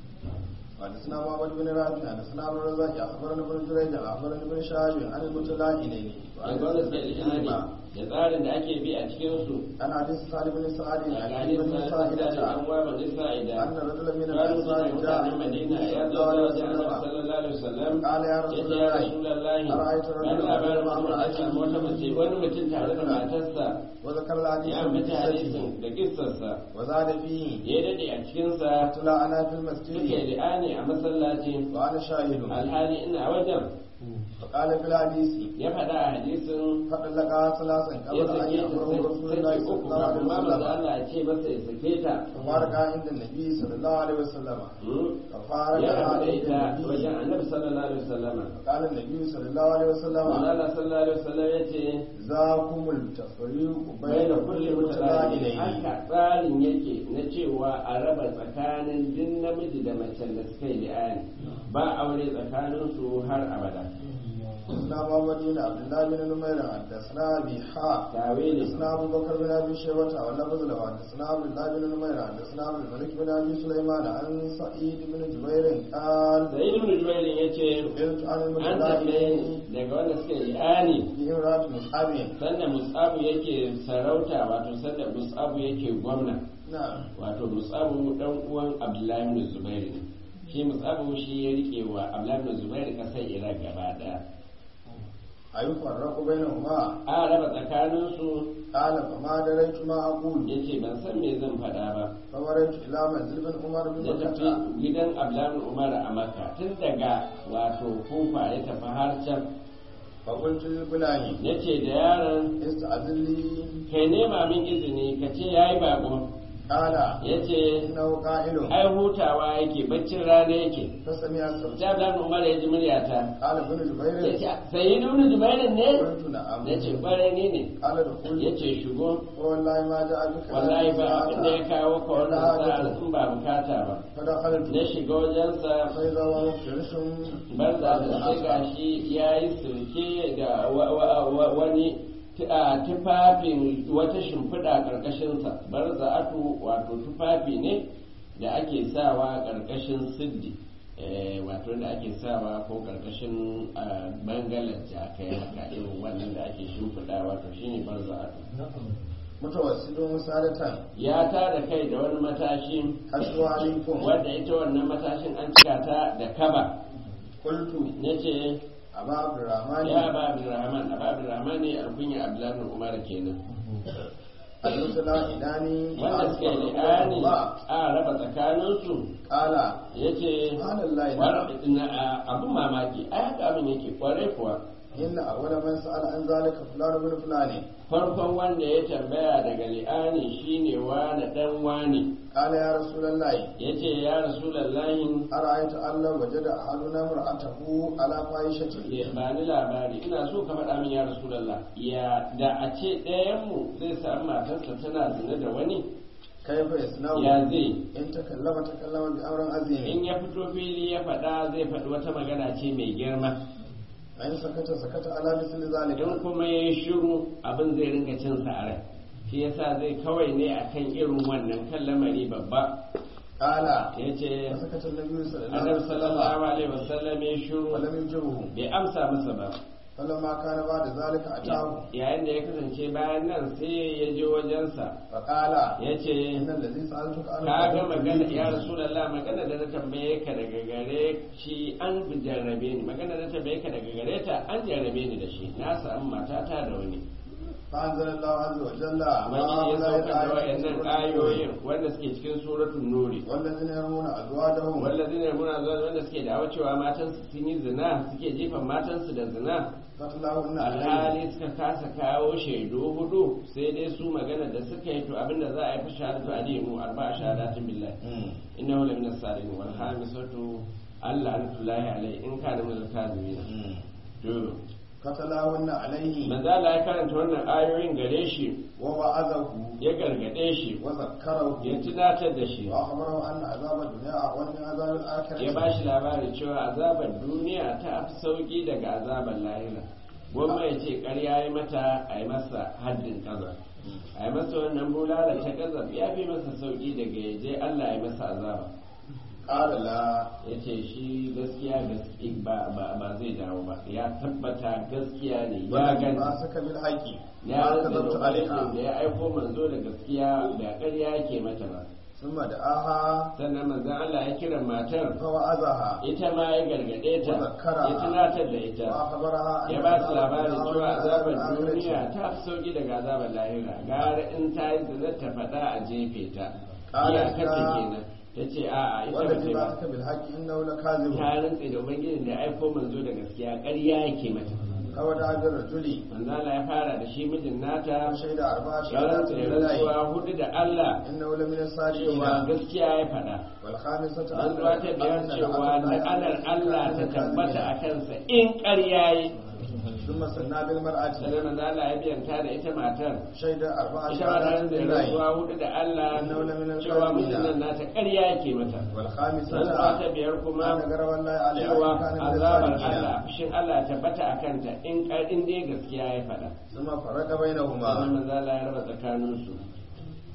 حدثنا محمد بن رافع حدثنا عبد الرزاق اخبرنا ابن جريج اخبرنا ابن شهاب عن المتلاعنين
da gwamnati da ishani da tsarin da ake bi a cikin su
عن حديث سالم بن سعد
a
عن
gani
بن
sa da
سائدة
an wa ba zai sa'ida
أن رجلا من
قالوا
الأنصار
سنة
جاء
متعلم مدينة يا
صلى الله عليه وسلم
صلى الله عليه وسلم
قال يا رسول
yace ya
الله
rasulullahi
أرأيت
dan
رجلا
labarin
مع
mutum da ya samu wata mace wani mutum tare da matarsa
وذكر الحديث
ya ambata
بقصته
hadisin da kissarsa
وزاد فيه
ya dade a cikinsa
تلا أنا في
suke
المسجد
li'ani a masallaci
وأنا شاهد
alhali ina wajen
فقال في الحديث
ya faɗa a hadisin
فطلقها ثلاثا
ya
قبل أن
sake ta
يأمره رسول الله
sake
صلى
uku
الله عليه
kafin ma manzo
وسلم
Allah ya ce masa ya sake ta
ففارقها عند النبي صلى الله عليه وسلم
Hmm?
ففارقها
ya rabu da
عند
ita
النبي
wajen annabi sallallahu alaihi wasallama
قال النبي صلى الله عليه
manzo
وسلم
Allah sallallahu alaihi wasallam ya ce
ذاكم التفريق
bai
بين
da
كل
kulle mutane
متلاعنين
haka tsarin yake na cewa a raba tsakanin duk namiji da macen da suka yi li'ani ba aure tsakanin su har abada
حدثنا محمد بن عبد الله بن نمير حدثنا ابي حاء
tawili
حدثنا ابو بكر بن ابي شيبه واللفظ له حدثنا عبد الله بن نمير حدثنا عبد الملك بن ابي سليمان عن سعيد بن جبير قال
sai ibn jubair yace
سئلت عن
an tambaye
المتلاعنين
ni daga wanda suka yi li'ani
في امراه مصعب
sanda musabu yake sarauta wato sanda musabu yake gwamna
نعم
wato musabu dan uwan abdullahi ibn zubair ne shi musabu shi ya rike wa abdullahi ibn zubair kasar iraq gaba daya
أيفرق بينهما
a raba tsakaninsu
قال فما دريت ما أقول
ya ce ban san me zan faɗa ba
فمررت إلى منزل بن عمر بن
da tafi
مكة
gidan ablan umar a makka tun daga wato kufa ya tafi har can
فقلت للغلام
ya ce da yaron
استأذن لي
kai nema min izini ka ce ya yi bako
قال
ya ce
إنه قائل
ai hutawa yake baccin rana yake
فسمع الصوت
sai ablan umar ya ji muryata
قال ابن
ya
جبير
ce sai ibnu jubairin ne
قلت نعم
ya ce kwarai ne ne
قال دخول
ya ce shigo
والله ما جاء بك
wallahi ba
هذه
abin da ya
الساعة
kawo ka wannan
ولا
sa'ar
حاجة.
in ba bukata ba
فدخلت
na shiga wajensa
فإذا هو مفترش
barza da sai gashi ya yi sirke da wa- wa- wa- wani t- a tufafin wata shimfiɗa ƙarƙashinsa barza atu wato tufafi ne da ake sawa ƙarƙashin siddi eh, wato da ake sawa ko ƙarƙashin ah, bangalar jakai haka irin wannan da ake shimfiɗa wato shine barza atu
متوسط مسادة
ya tada kai da wani matashi
حسب عليكم
wadda ita wannan matashin an cika ta da kaba
قلت
na ce
أبا عبد الرحمن
ya ba abdurrahman aba abdurrahman ne alkunya abdullahi umar kenan
المرسل إناني
wanda suke li'ani a raba tsakaninsu
قال
ya ce
سبحان الله
abin mamaki a haka abin yake kwarai kuwa
إن أول من سأل عن ذلك فلان بن فلان
farkon wanda ya tambaya daga li'ani shine wani dan wani
قال يا رسول الله
ya ce ya rasulallahi
أرأيت أن لو وجد أحدنا امرأته على فاحشة
ba ni labari ina so ka faɗa min ya rasulallah ya da a ce ɗayanmu zai samu matarsa tana zina da wani
كيف يصنع
ya zai
إن تكلم تكلم بأمر عظيم
in ya fito fili ya faɗa zai faɗi wata magana ce mai girma
وإن سكت سكت على مثل ذلك
in kuma ya yi shiru abin zai ringa cin sa a rai shi yasa zai kawai ne akan irin wannan kan lamari babba
قال
ya ce
فسكت النبي صلى الله عليه
annabi
وسلم
sallallahu alaihi wasallam ya shiru
ولم يجبه
bai amsa masa ba
فلما كان بعد ذلك أتاه
yayin da ya kasance bayan nan sai ya je wajensa
فقال
ya ce
إن الذي سألتك عنه
ka ga
قد
magana
أوتيته.
ya rasulallah magana da na tambaye ka daga gare shi an jarrabe ni magana da na tambaye ka daga gare ta an jarrabe ni da shi na samu matata da wani
فأنزل الله عز وجل
ubangiji ya
وهؤلاء
saukar da
الآيات
wayannan
سورة
ayoyin wanda suke cikin suratul nuri
والذين يرمون أزواجهم
wallazina yamuna zuwa wanda suke da cewa matansu sun yi zina suke jefan matansu da zina
فتلاهن عليه
alhali suka kasa kawo shaidu hudu sai dai su magana da suka yi to abinda za a yi fi shahadatu alimu arba'a shahadatin billahi innahu la min as-salihin wal khamisatu alla antullahi alai in kana min al-kadhibin to
فتلاهن عليه
manzo Allah ya karanta wannan ayoyin gare shi
ووعظه
ya gargade shi
وذكره
ya tunatar da shi
وأخبره أن عذاب الدنيا أهون من عذاب الآخرة
ya ba shi labari cewa azabar duniya ta fi sauki daga azabar lahira gwamma ya ce ƙarya ya mata a yi masa haddin ƙazar a yi masa wannan bulala ta ƙazar ya fi masa sauki daga ya je Allah ya masa azaba
قال لا
ya ce shi gaskiya gaske ba ba ba zai dawo ba ya tabbata gaskiya ne ya
والذي
gani
بعثك بالحق
ya
ما
rasa da
كذبت
ubangijin da
عليها
ya aiko manzo da gaskiya da ƙarya yake mata ba
ثم دعاها
sannan manzon Allah ya kira matar
فوعظها
ita ma ya gargade ta
وذكرها
ya tunatar da ita
وأخبرها أن
ya ba su
عذاب
labarin
الدنيا
cewa
أهون من عذاب
azabar
الآخرة.
duniya ta fi sauki daga azabar lahira gara in ta yi zina ta faɗa a jefe ta
Ƙara
iyakar ta
ta-
kenan ta ce a'a ita ba
والذي
ce ba
بعثك بالحق إنه لكاذب
ta rantse da ubangijin da aiko manzo da gaskiya ƙarya yake mata
فودع بالرجل
manzo Allah ya fara da shi mijin nata
وشهد أربع
ya
شهادات
rantse da
بالله
rantsuwa hudu da Allah
إنه لمن الصادقين
cewa gaskiya ya faɗa
والخامسة
rantsuwa ta biyar cewa la'anar Allah ta tabbata a kansa in ƙarya yi
ثم سنى بالمرأة
sannan manzo Allah ya biyanta da ita matar
شهد أربع
ita ma
شهادات
ta da
بالله
rantsuwa hudu da Allah
Innahu lamina
cewa
al-kadhibina.
mijin nan nata ƙarya yake mata
والخامسة
rantsuwa ta biyar kuma
أن غرب الله عليه
cewa
كان من
azabar
الصادقين
Allah fushin Allah ya tabbata a kanta in ƙar- in dai gaskiya ya faɗa
ثم فرق
sannan
بينهما
manzo Allah ya raba tsakanin su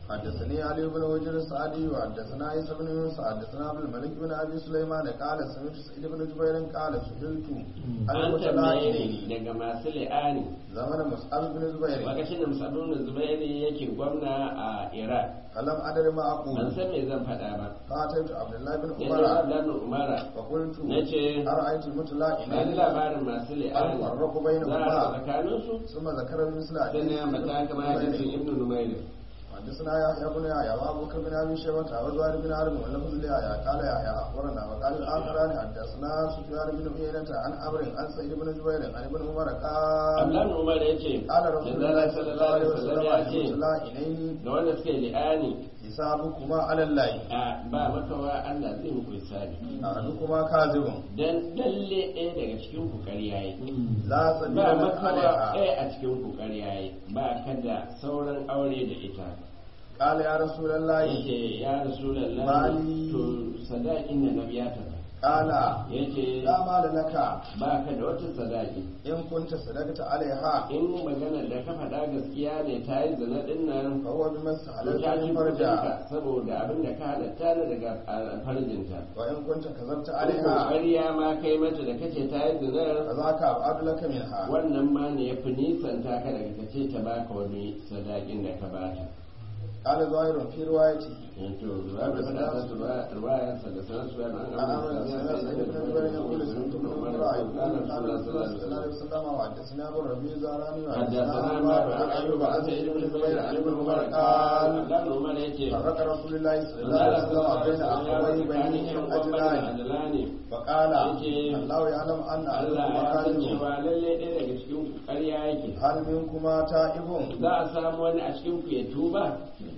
حدثني علي بن وجر السعدي وحدثنا عيسى بن يونس حدثنا عبد الملك بن ابي سليمان قال سمعت سعيد بن جبير قال سئلت عن
an tambaye
المتلاعنين
ni daga masu li'ani
زمن مصعب بن زبير
lokacin da musabin zubairi yake gwamna a iraq
فلم ادر ما
ban
اقول
san me zan faɗa ba
فاتيت عبد الله بن
ya
عمر
ce dan umara
فقلت
na ce
ارايت
ba ni
المتلاعنين
labarin masu li'ani
الفرق
za a
بينهما
raba tsakaninsu
ثم ذكر مثل
sai na mata kama hadisin ibnu numair
حدثنا يحيى بن يحيى وابو بكر بن ابي شيبه وزهير بن حرب ولفظ ليحيى قال يحيى اخبرنا وقال الاخران حدثنا سفيان بن عيينة عن عمرو عن سعيد بن جبير عن ابن عمر قال
abdullahi umar ya ce
قال رسول
da
الله
zara
صلى الله
sallallahu
عليه
alaihi wasallam ya ce
وسلم لا إليه
ga wanda suke li'ani
حسابكما على الله
a ba makawa Allah zai muku hisabi
أحدكما كاذب
dan lalle ɗaya daga cikin ku ƙarya yi
لا سبيل
ba
لك
makawa
عليها
ɗaya a cikin ku ƙarya yi ba kada sauran aure da ita
قال يا رسول الله
yake ya rasulullahi
Mali.
to sadakin da na biya ta ba
قال
yake
لا مال لك
ba ka da wata sadaki
إن كنت صدقت عليها
in maganar da ka faɗa gaskiya ne ta yi zina ɗin nan
فهو بمس
to
حلال
ta ci
فرجا
farjinka saboda abin da ka halatta ne daga a- farjinta
وإن كنت كذبت
ko
عليها
ƙarya ma kai mata da kace ta yi zinar
فذاك أبعد لك منها
wannan ma ne ya fi nisanta ka daga kace ta baka wani sadakin da ka bata
قال ظاهر في روايته
to ruwa da faɗa ta su ruwayan sa da sanar su yana an
عن
amma
عمرو بن سعيد بن جبير يقول سمعت ابن عمر يقول قال رسول الله صلى الله عليه وسلم وحدثنا ابو الربيع الزهراني
حدثنا
وحدثنا
ما
عمر عن ايوب عن سعيد بن جبير عن ابن عمر قال
dan Umar yace
فرق رسول الله صلى الله عليه وسلم بين اخوي بني اجلان
ajlani
فقال
يجي
الله يعلم ان
Allah
احدكما
ya san
كاذب
cewa lalle ɗaya daga cikin ku ƙarya yake
هل منكما تائب
za a samu wani a cikin ku ya tuba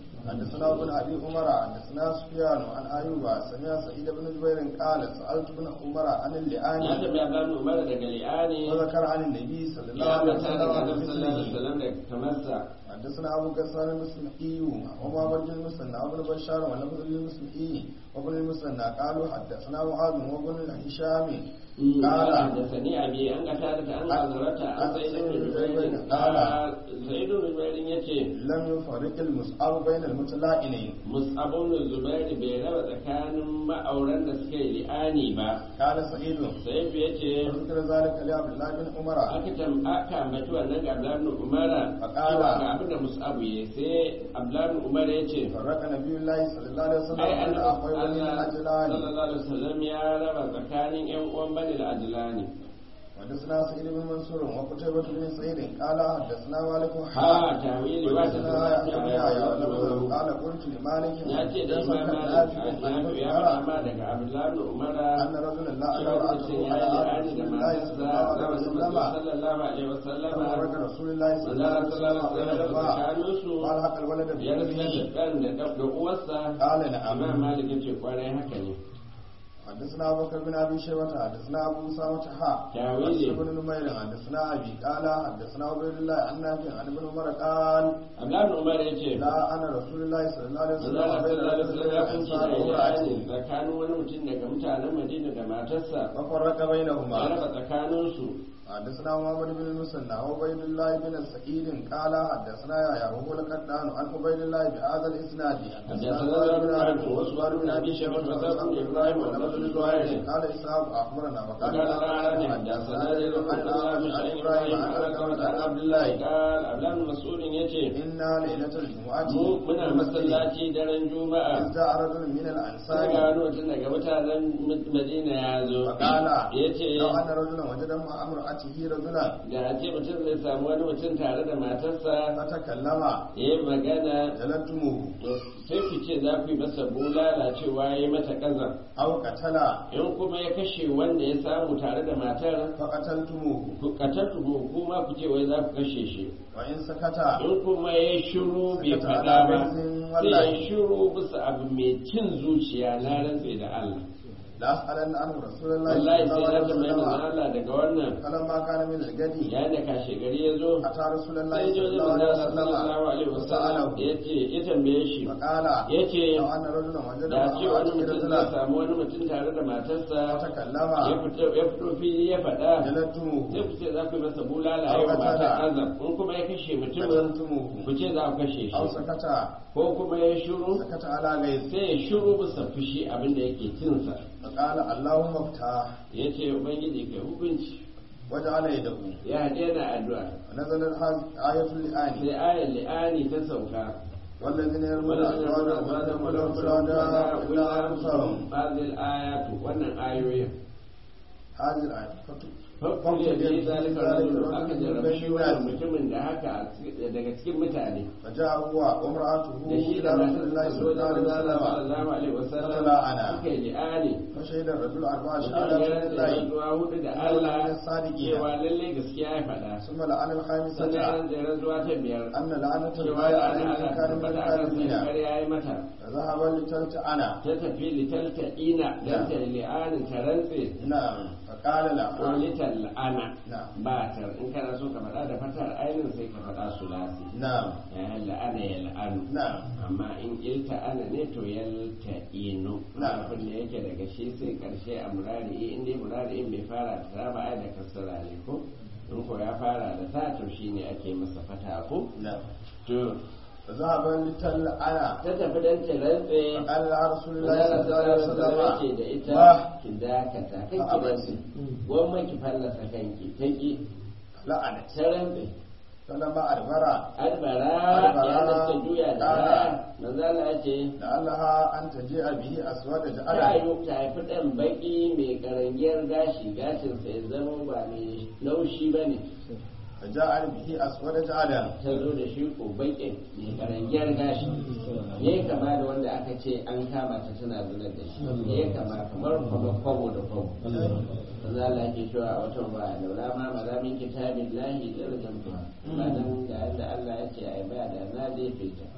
حدثنا ابن ابي عمر حدثنا سفيان عن ايوب سمع سعيد بن جبير قال سالت ابن عمر عن
ya
اللعان
tabi Abdul Umar daga li'ani
وذكر عن النبي صلى الله
ya
عليه
mata
وسلم
daga
عن
Annabi sallallahu alaihi
مثله
wasallam da kamarsa
حدثنا ابو غسان المسلمي وما بن المسنى وابن بشار ولفظ المسلمي وابن المسنى قالوا حدثنا معاذ وابن الهشام قال
حدثني أبي أن قتادة أن حضرت عن سيد بن جبير قال سيد بن جبير يتي
لم يفرق المصعب بين المتلائمين
مصعب بن الزبير bai raba tsakanin ma'auran da suka yi li'ani ba
قال سعيد
sai ya ce
وذكر ذلك لعبد الله بن عمر
aka tam aka ambaci wannan ga Abdullahi ibn Umar
Faƙala.
cewa ga abin da Mus'ab ya sai Abdullahi ibn Umar ya ce
فرق نبي الله صلى الله عليه وسلم
ai
بين
annabi
اخوي بني
Allah
الاجلان
sallallahu alaihi wasallam ya raba tsakanin ƴan uwan Bani al-Ajlani
حدثنا سعيد بن منصور وقتيبة بن سعيد قال حدثنا مالك
ha tawili ba ta
حدثنا يحيى بن يحيى ولفظه قال قلت لمالك
ya ce da
حدثنا
imam
نافع
malik
عن ابن
ya
عمر
rama daga abdullahi ibn umara
أن رجلا لا
cewa
أرى
mutum
على
ya yi
عهد
li'ani
رسول
da
الله صلى الله
matarsa
عليه
na
وسلم
sallallahu alaihi wasallama
فرق رسول الله صلى الله عليه
manzara
وسلم
sallallahu alaihi
بين
wasallam
الأربعة
tsakaninsu
قال حق الولد
ya rasa
بأمه
da ɗan da da uwarsa
قال
imam
نعم
malik ya ce kwarai haka ne
حدثنا أبو بكر بن أبي شيبة حدثنا أبو أسامة حا
تاويلي.
بن نمير حدثنا أبي قال حدثنا عبيد الله عن نافع عن ابن عمر قال
abdullahi ibn umar ya ce
لا أنا رسول الله صلى الله عليه وسلم
manzara
بين
sallallahu alaihi
رجل
wasallam ya kunci da
الأنصار
li'ani
وامرأته
tsakanin wani mutum daga mutanen madina da matarsa
ففرق
ya
بينهما
raba tsakaninsu
حدثنا محمد بن المثنى وعبيد الله بن سعيد قال حدثنا يا وهو القدان عن عبيد الله بهذا الاسناد
حدثنا زهير بن حرب وسؤال بن ابي شيبه وزهر بن ابراهيم ولفظ بن زهير
قال اسحاق اخبرنا وقال
وقال الأعرج حدثنا زيد بن
عن
عن
ابراهيم عن علقمة عن عبد الله
قال عبد الله مسعود yace
إنا ليلة الجمعة
mu muna masallaci daren juma'a
إذ جاء رجل من
sai
الأنصار
ga wani mutum daga mutanen Madina ya zo
فقال
yace
لو أن رجلا وجد مع امرأته رجلا
da a ce mutum zai samu wani mutum tare da matarsa
فتكلم
ya yi magana
جلدتموه
to sai ku ce za ku yi masa bulala cewa ya yi mata kaza
أو قتل
in kuma ya kashe wanda ya samu tare da matar
فقتلتموه
ku katattu kuma ku ce wai za ku kashe shi
وإن سكت
in kuma ya shiru bai
Sakata
faɗa
ala
ba
baizin
sai
wallahi.
ya shiru bisa abu mai cin zuciya na rantse da Allah
لأسألن عنه رسول الله
wallahi
صلى
sai
الله
na tambayi
عليه
manzon
وسلم
Allah daga wannan
فلما كان من الغد
yayin da kashe gari ya zo
أتى رسول الله
sai
صلى
jo
الله
da
عليه
manzon Allah sallallahu alaihi
وسلم
wasallam
وسأله
ya ce ya tambaye shi
فقال
ya ce
لو أن رجلا وجد
da ce wani
امرأته
mutum zai
رجلا
samu wani mutum tare da matarsa
فتكلم
ya fito ya fito fili ya faɗa
جلدتموه
sai ku ce za ku yi masa bulala
Au
yau
katala.
matar azab in kuma ya kashe mutumin
قتلتموه
ku ce za ku kashe
أو
shi
سكت
ko kuma ya shiru
سكت على غيظ
sai ya shiru bisa fushi abin da yake cinsa
فقال اللهم افتح
ya ce ubangiji kai hukunci
وجعل يده
ya daina addu'a
ونزلت هذه آية الآن
sai ayar li'ani ta sauka
والذين يرمون أزواجهم ولم يكن شهداء إلا أنفسهم
هذه الآيات wannan ayoyin
هذه الآية
Fakul ya bi zalika rajul aka jarrabe shi wannan mutumin da haka daga cikin mutane
فجاء هو وامرأته
da shi
إلى
da
رسول
matar
الله
so
صلى
da
الله
Allah
عليه وسلم
sallallahu alaihi wasallam
فلا أنا.
suka yi li'ani
فشهد الرجل أربع
mutum
شهادات
ya rantsa
لله
rantsuwa hudu da
الله
Allah
الصادقين
cewa lalle gaskiya ya faɗa
ثم لعن
sannan ya
الخامسة
rantsa rantsuwa ta biyar
أن لعنة
cewa
الله
ya
عليه
ana
إن كان من
tabbata a kan sai
الكاذبين
ƙarya ya yi mata
فذهب لتلتعن
ta tafi litalta ina don ta li'anin ta rantse
نعم فقال
ko
لها
lital la'ana
نعم
ba ta in kana so ka faɗa da fatar ainin sai ka faɗa su lasi
نعم
la'ana ya la'anu
نعم
amma in ilta ana ne to yalta inu
Na'am.
abin da yake daga shi sai karshe a murari in dai murari in bai fara da ta ba ai da kasara ne ko in ko ya fara da ta to shine ake masa fata ko
نعم
to
فذهب لتلعن
ta tafi dan ta rantse
فقال لها رسول الله
Allah
صلى الله عليه
sallallahu alaihi da
وسلم
ita
واه
ki dakata kai ki
Fa'abarsi.
rantse gwamma ki fallasa kanki ta ki
لعنت
ta rantse
فلما أدبر
albara
Albara,
ya da ta juya da
ƙara.
baya manzala ya ce
لعلها أن تجيء به أسود
ta
جعلا
yi ta haifi ɗan baƙi mai karangiyar gashi gashinsa ya zama ba mai laushi ba ne
فجاء به أسود جعلا
ta zo da shi ko baƙin mai karangiyar gashi ya kama da wanda aka ce an kama ta tana zunar da shi ya kama kamar kwamo kwamo da kwamo za la ke cewa a watan ba laula ma malamin kitabin lahi da rajamtuwa ba nan da yadda Allah ya ce a yi ba da na jefe ta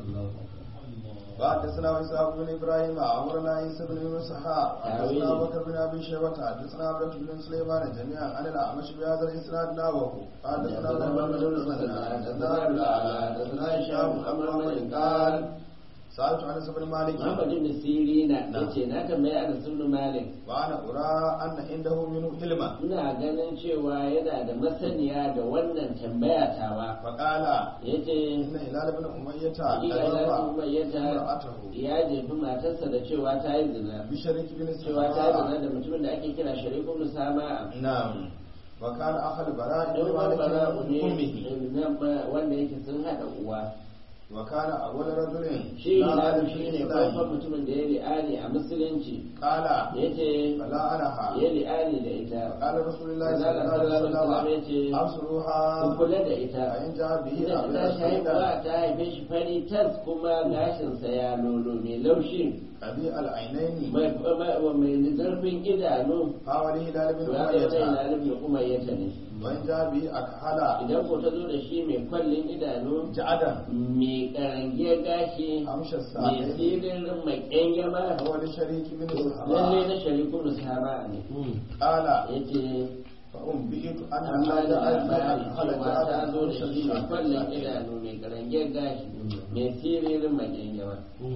وحدثنا إسحاق بن إبراهيم أمرنا عيسى بن يونس حا حدثنا أبو بكر بن أبي شيبة حدثنا عبد بن سليمان جميعا عن الأعمش بهذا الإسناد نحوه حدثنا محمد بن مسلم حدثنا أبو الأعلى حدثنا هشام بن محمد قال سألت عن بن مالك
Muhammad ibn Sirina yace na tambayi Anas ibn Malik
وأنا أرى أن عنده منه علما
ina ganin cewa yana da masaniya da wannan tambaya tawa
فقال
yace
إن هلال بن أمية
hakika ya
أجاب
kuma yata
امرأته
ya jefi matarsa da cewa ta yi zina
بشريك بن
cewa ta yi
سماء
zina da mutumin da ake kira sharikun musama
نعم وكان أخ البراء بن
don barbara
مالك
ne
من أمه
na- wanda yake sun haɗa uwa
وكان أول رجل
shi
لا
na
أعرف
shi ne
الإسلام.
farkon mutumin da ya li'ani a musulunci
قال
yace
فلا أنها
ya li'ani da ita
قال رسول الله
Manzo
صلى الله عليه
Allah sallallahu alaihi wasallam
وسلم
yace ku
أبصروها
kula da ita
فإن جاء به
idan ta
أبيض
haihuwa
سودا
ta haife shi fari tas kuma gashinsa ya lolo mai laushi
أبي العينين
mai mai- mai zarfin idanu
حوالي هلال بن
ya zama
أمية
yana nufin umayyata ne
وإن جاء به أكحل
idan ko ta zo da shi mai kwallin idanu
جعدا
mai karangiyar gashi
أمشى
mai
الساعة
sirrin mai ƙyangyama
هو لشريك بن
lalle na
سحراء
sharikun sahaba ne
قال
yace
فأنبئت أن
amma da
هذا
labari
أكحل
cewa ta
جعدا
zo da shi mai kwallon
أمشى
idanu mai karangiyar gashi mai sirrin mai ƙyangyama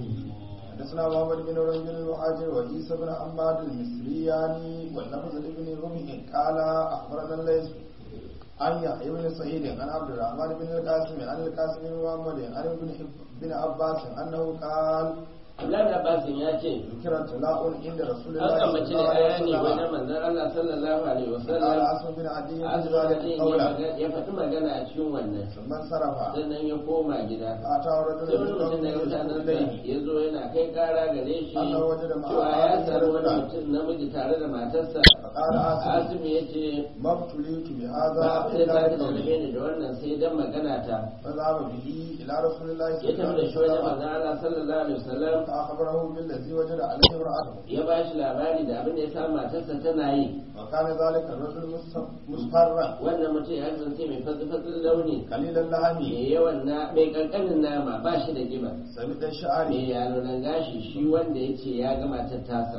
حدثنا محمد بن رجل المهاجر وعيسى بن حماد المصرياني واللفظ لابن رمح قال اخبرنا الليث عن يحيى بن سعيد عن عبد الرحمن بن القاسم عن القاسم بن محمد عن ابن بن عباس انه قال
Abdullahi Abbasin ya ce
ذكر طلاق عند رسول
an
الله صلى
ambaci
الله
da
عليه
ayani wajen
وسلم
manzon Allah sallallahu alaihi
قال
wasallam
عاصم بن عدي بن
Azrael
ذلك
ya
قولا
maga- ya faɗi magana a cikin wannan
ثم انصرف
sannan ya koma gida
فاتاه رجل
sai wani
من
mutum daga
قومه
mutanensa
اليه
ya zo yana kai kara gare shi
Allah waje da
cewa ya
ma'ana
samu wani
da
mutum namiji tare da matarsa
فقال عاصم
azumi ya ce
ما ابتليت بهذا
ba abin da
الا
ta
بقوله
dame ni da wannan sai dan magana ta
فذهب به إلى رسول الله
ya
صلى الله
tafi da shi wajen
عليه وسلم
manzon Allah sallallahu alaihi wasallam
فأخبره بالذي وجد عليه امرأته
ya ba shi labari da abin da ya samu matarsa tana yi
وكان ذلك الرجل مصف- مصفرا
wannan mutum ya kasance mai fatsi-fatsin launi
قليل اللحم
mai yawan na mai kankanin nama ba shi da kiba
سميد الشعر
mai yalonan gashi shi wanda ya ce ya gama ta tasa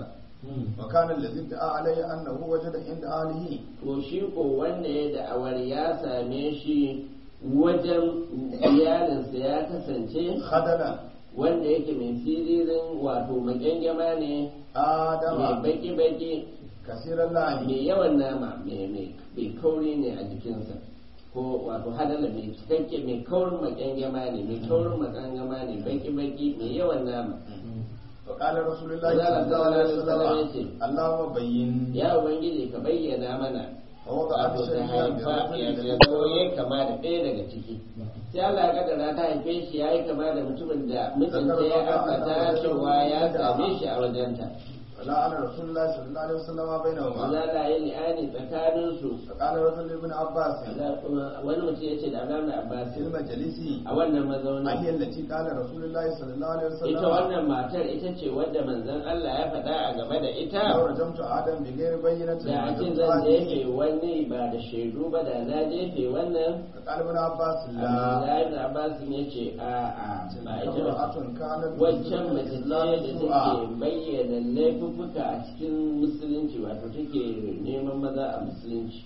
وكان الذي ادعى عليه أنه وجد عند أهله
to shi ko wanda ya da'awar ya same shi wajen iyalinsa ya kasance
خدلا
wanda yake mai siririn wato magyangama ne mai
آدم
baki-baki
كثير اللعن
mai yawan nama mai mai- mai kauri ne a jikinsa ko wato hadala mai cikakke mai kaurin magyangama ne mai kaurin magyangama ne baki-baki mai yawan nama
وقال رسول الله
Allah
صلى الله عليه وسلم
sallallahu alaihi
اللهم بين
ya ubangiji ka bayyana mana
ووضع
wato ta
الشيء
haifa ya
برجل
zo ya kama da ɗaya daga ciki sai Allah ya kaddara ta haife shi ya yi kama da mutumin da mijinta ya ambata cewa ya same shi a wajenta
ولا أنا رسول الله صلى الله عليه وسلم بينهما
za ta yi li'ani tsakaninsu
فقال رجل ابن عباس
wani mutum ya ce da Abdullahi Abbas
في المجلس
a wannan mazaunin
أهي التي قال رسول الله صلى الله عليه
ita
وسلم
wannan matar ita ce wadda manzon Allah ya faɗa a game da ita
لو رجمت آدم بغير بينة
da a ce
رجمت
zan
هذه.
jefe wani ba da shaidu ba da na jefe wannan
فقال ابن عباس لا
Abdullahi ibn Abbas ya ce a a ba ita ba
امرأة كانت
wancan mace ce da
تسوء
take bayyana laifuffuka a cikin musulunci wato take neman maza a musulunci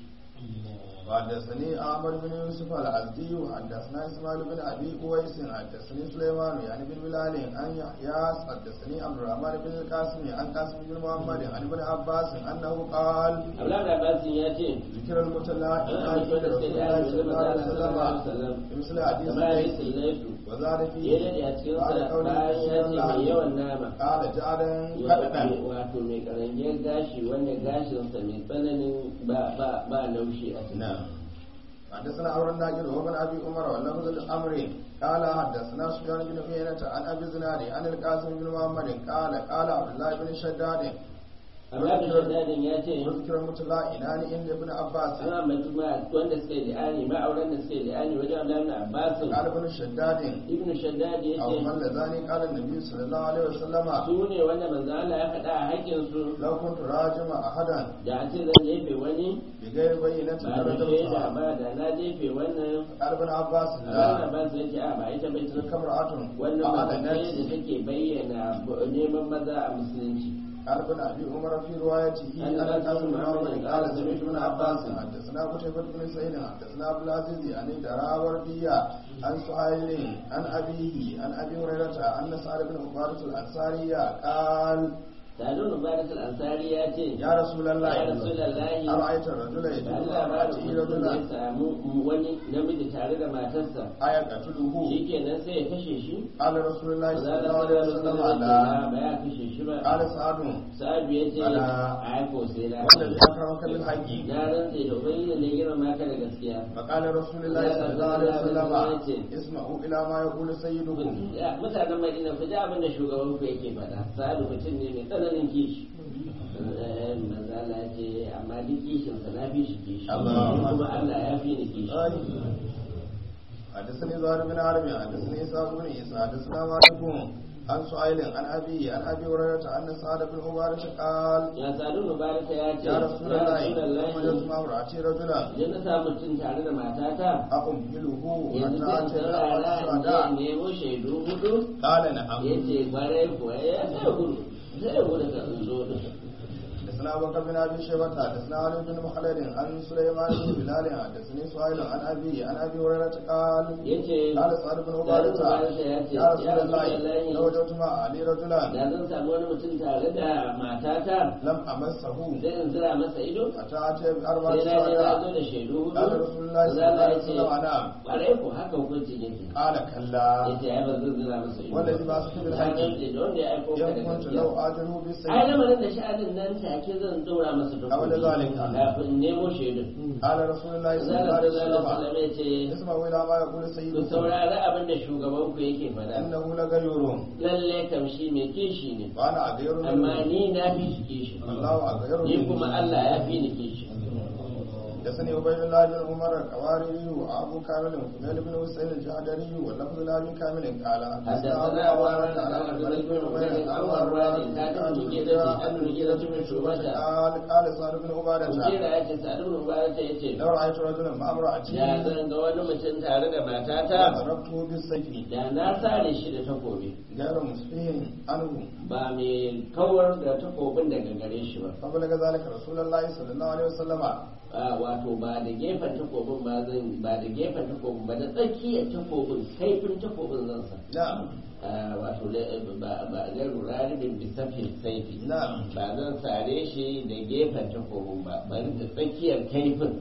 وحدثني عمر بن يوسف العبدي وحدثنا اسماعيل بن ابي قويس حدثني سليمان يعني بن بلال عن يحيى حدثني عبد الرحمن بن القاسم عن قاسم بن محمد عن ابن عباس انه قال
Abdullahi ibn Abbas ya ce
ذكر المتلاعب
an
عند
ambaci da
رسول
sai da
الله
ya
صلى الله عليه وسلم
sallallahu alaihi wasallam
بمثل حديث
kamar
الليث
hadisin laifu
وزاد
ya
فيه
dade a cikin
قال
sa
قوله
bayan ya ce mai yawan nama
قال جعلا كددا
wato mai karangiyar gashi wanda gashinsa mai tsananin ba ba ba laushi a cikin
نعم حدثنا عمرو الناجر وابن ابي عمر واللفظ الامر قال حدثنا سفيان بن عيينة عن ابي زناد عن القاسم بن محمد قال قال عبد الله بن شداد
amma da shaddadin ya ce
وذكر المتلاعنان عند ابن عباس
an ambaci ma wanda suka yi li'ani ma'auran da suka yi li'ani wajen Abdullahi ibn Abbas
قال ابن شداد
ibnu shaddad ya
او
ce
من لذاني قال النبي صلى الله عليه وسلم
su ne wanda manzo Allah ya faɗa a haƙƙin su
لو كنت راجم احدا
da a ce zan jefe wani
بغير بينة
ba da shaida
لرجمتها
ba da na jefe wannan
قال ابن عباس
Allah
لا
ba su yake a ba ita bai
تلك
tun
امرأة
wannan mace ce da
أعلنت
take bayyana neman maza a musulunci
قال ابن ابي عمر في روايته
عن
عن
أنس
القاسم
بن
بن
عمرو
عمرو قال سمعت ابن عباس حدثنا قتيبة بن سعيد حدثنا عبد العزيز عن دراوردية عن سهيل عن ابيه عن ابي هريرة ان سعد بن عبادة الانصاري قال
Sadun Mubarak al-Ansari ya ce
يا رسول الله
ya Rasulullahi
أرأيت الرجل
da
يجد
Allah ba da
امرأته
mutum ya
رجلا
samu wani namiji tare da matarsa
أيقتله
shikenan sai ya kashe shi
قال رسول الله
Maza
صلى
Allah
الله عليه
sallallahu
وسلم
alaihi
لا
wasallam ba ya kashe shi ba
قال سعد
Sa'adu ya ce
Ala.
a ko sai na
والذي أكرمك بالحق
na rantse da ubangiji ne girma ka da gaskiya
فقال رسول الله صلى الله عليه وسلم اسمعوا إلى ما يقول سيدكم
mutanen Madina ku ji abin da shugaban ku yake faɗa Sa'adu mutum ne mai tsananin kishi Eh, manzo Allah ya ce amma duk kishinsa na fi shi kishi
Allah.
kuma Allah ya fi ni kishi
حدثني زهير بن حرب حدثني إسحاق بن عيسى حدثنا مالك عن سعيل عن أبي عن أبي هريرة أن سعد بن عبادة قال
ya sadu mubaraka ya ce
يا رسول الله وجدت
Rasulullahi,
مع امرأتي رجلا
idan na samu mutum tare da matata
أقبله
yanzu
حتى
zai
أتي
tsara in je
الشهداء
nemo shaidu hudu
قال
ya
نعم
ce kwarai kuwa ya sai gudu sai gudu ka in zo da
حدثنا أبو بكر بن أبي شيبة حدثنا علي بن مخلد عن سليمان بن بلال حدثني سهيل عن أبي عن أبي هريرة قال
ya ce
قال سعد بن عبادة يا رسول الله لو وجدت مع علي رجلا
da zan samu wani mutum tare da matata
لم أمسه
zai in zira masa ido
حتى أتي بأربعة
sai na je na zo
شهداء
da shaidu hudu
قال رسول الله صلى الله عليه وسلم نعم
kwarai ko haka hukunci yake
قال كلا
ya ce ai ba zan zira masa ido
والذي بعثك
Na
بالحق
rantse da wanda ya aiko ka da
إن كنت
gaskiya
لو آجله
ai
بالسيف
lamarin da sha'anin nan take zan dora masa
A wani zalika.
kafin nemo shaidun
قال رسول الله صلى الله
zalla
عليه
sallallahu
وسلم
alaihi ya ce
اسمعوا إلى ما يقول
ku
سيدكم
saurari abin da shugaban ku yake faɗa
إنه لغيور
lalle kam shi mai kishi ne
وأنا أغير
amma
منه
ni na fi shi kishi
الله أغير
ni
منه
kuma Allah ya fi ni kishi
حدثني عبيد الله بن عمر القواري وابو كامل وفضيل بن حسين الجهدري واللفظ له من كامل قال
حدثنا أبو عمر قال عبد بن عبيد عن مروان كان مجيدة أن مجيدة بن شعبة
قال قال سعد بن عبادة
مجيدة يأتي سعد بن عبادة يأتي
لو رأيت رجلا مع امرأتي
ya zan ga wani mutum tare da matata
ضربته بالسيف
da na sare shi da takobi
غير مسفيه عنه
ba mai kawar da takobin daga gare shi ba
فبلغ ذلك رسول الله صلى الله عليه وسلم
Ah, wato ba da gefen takobin ba zan ba da gefen takobin ba da tsakiyar takobin kaifin takobin zan sa
نعم
Ah, wato da- ba ba ga ruraribin bisafin saifi
نعم
ba zan sare shi da gefen takobin ba bari da tsakiyar kaifin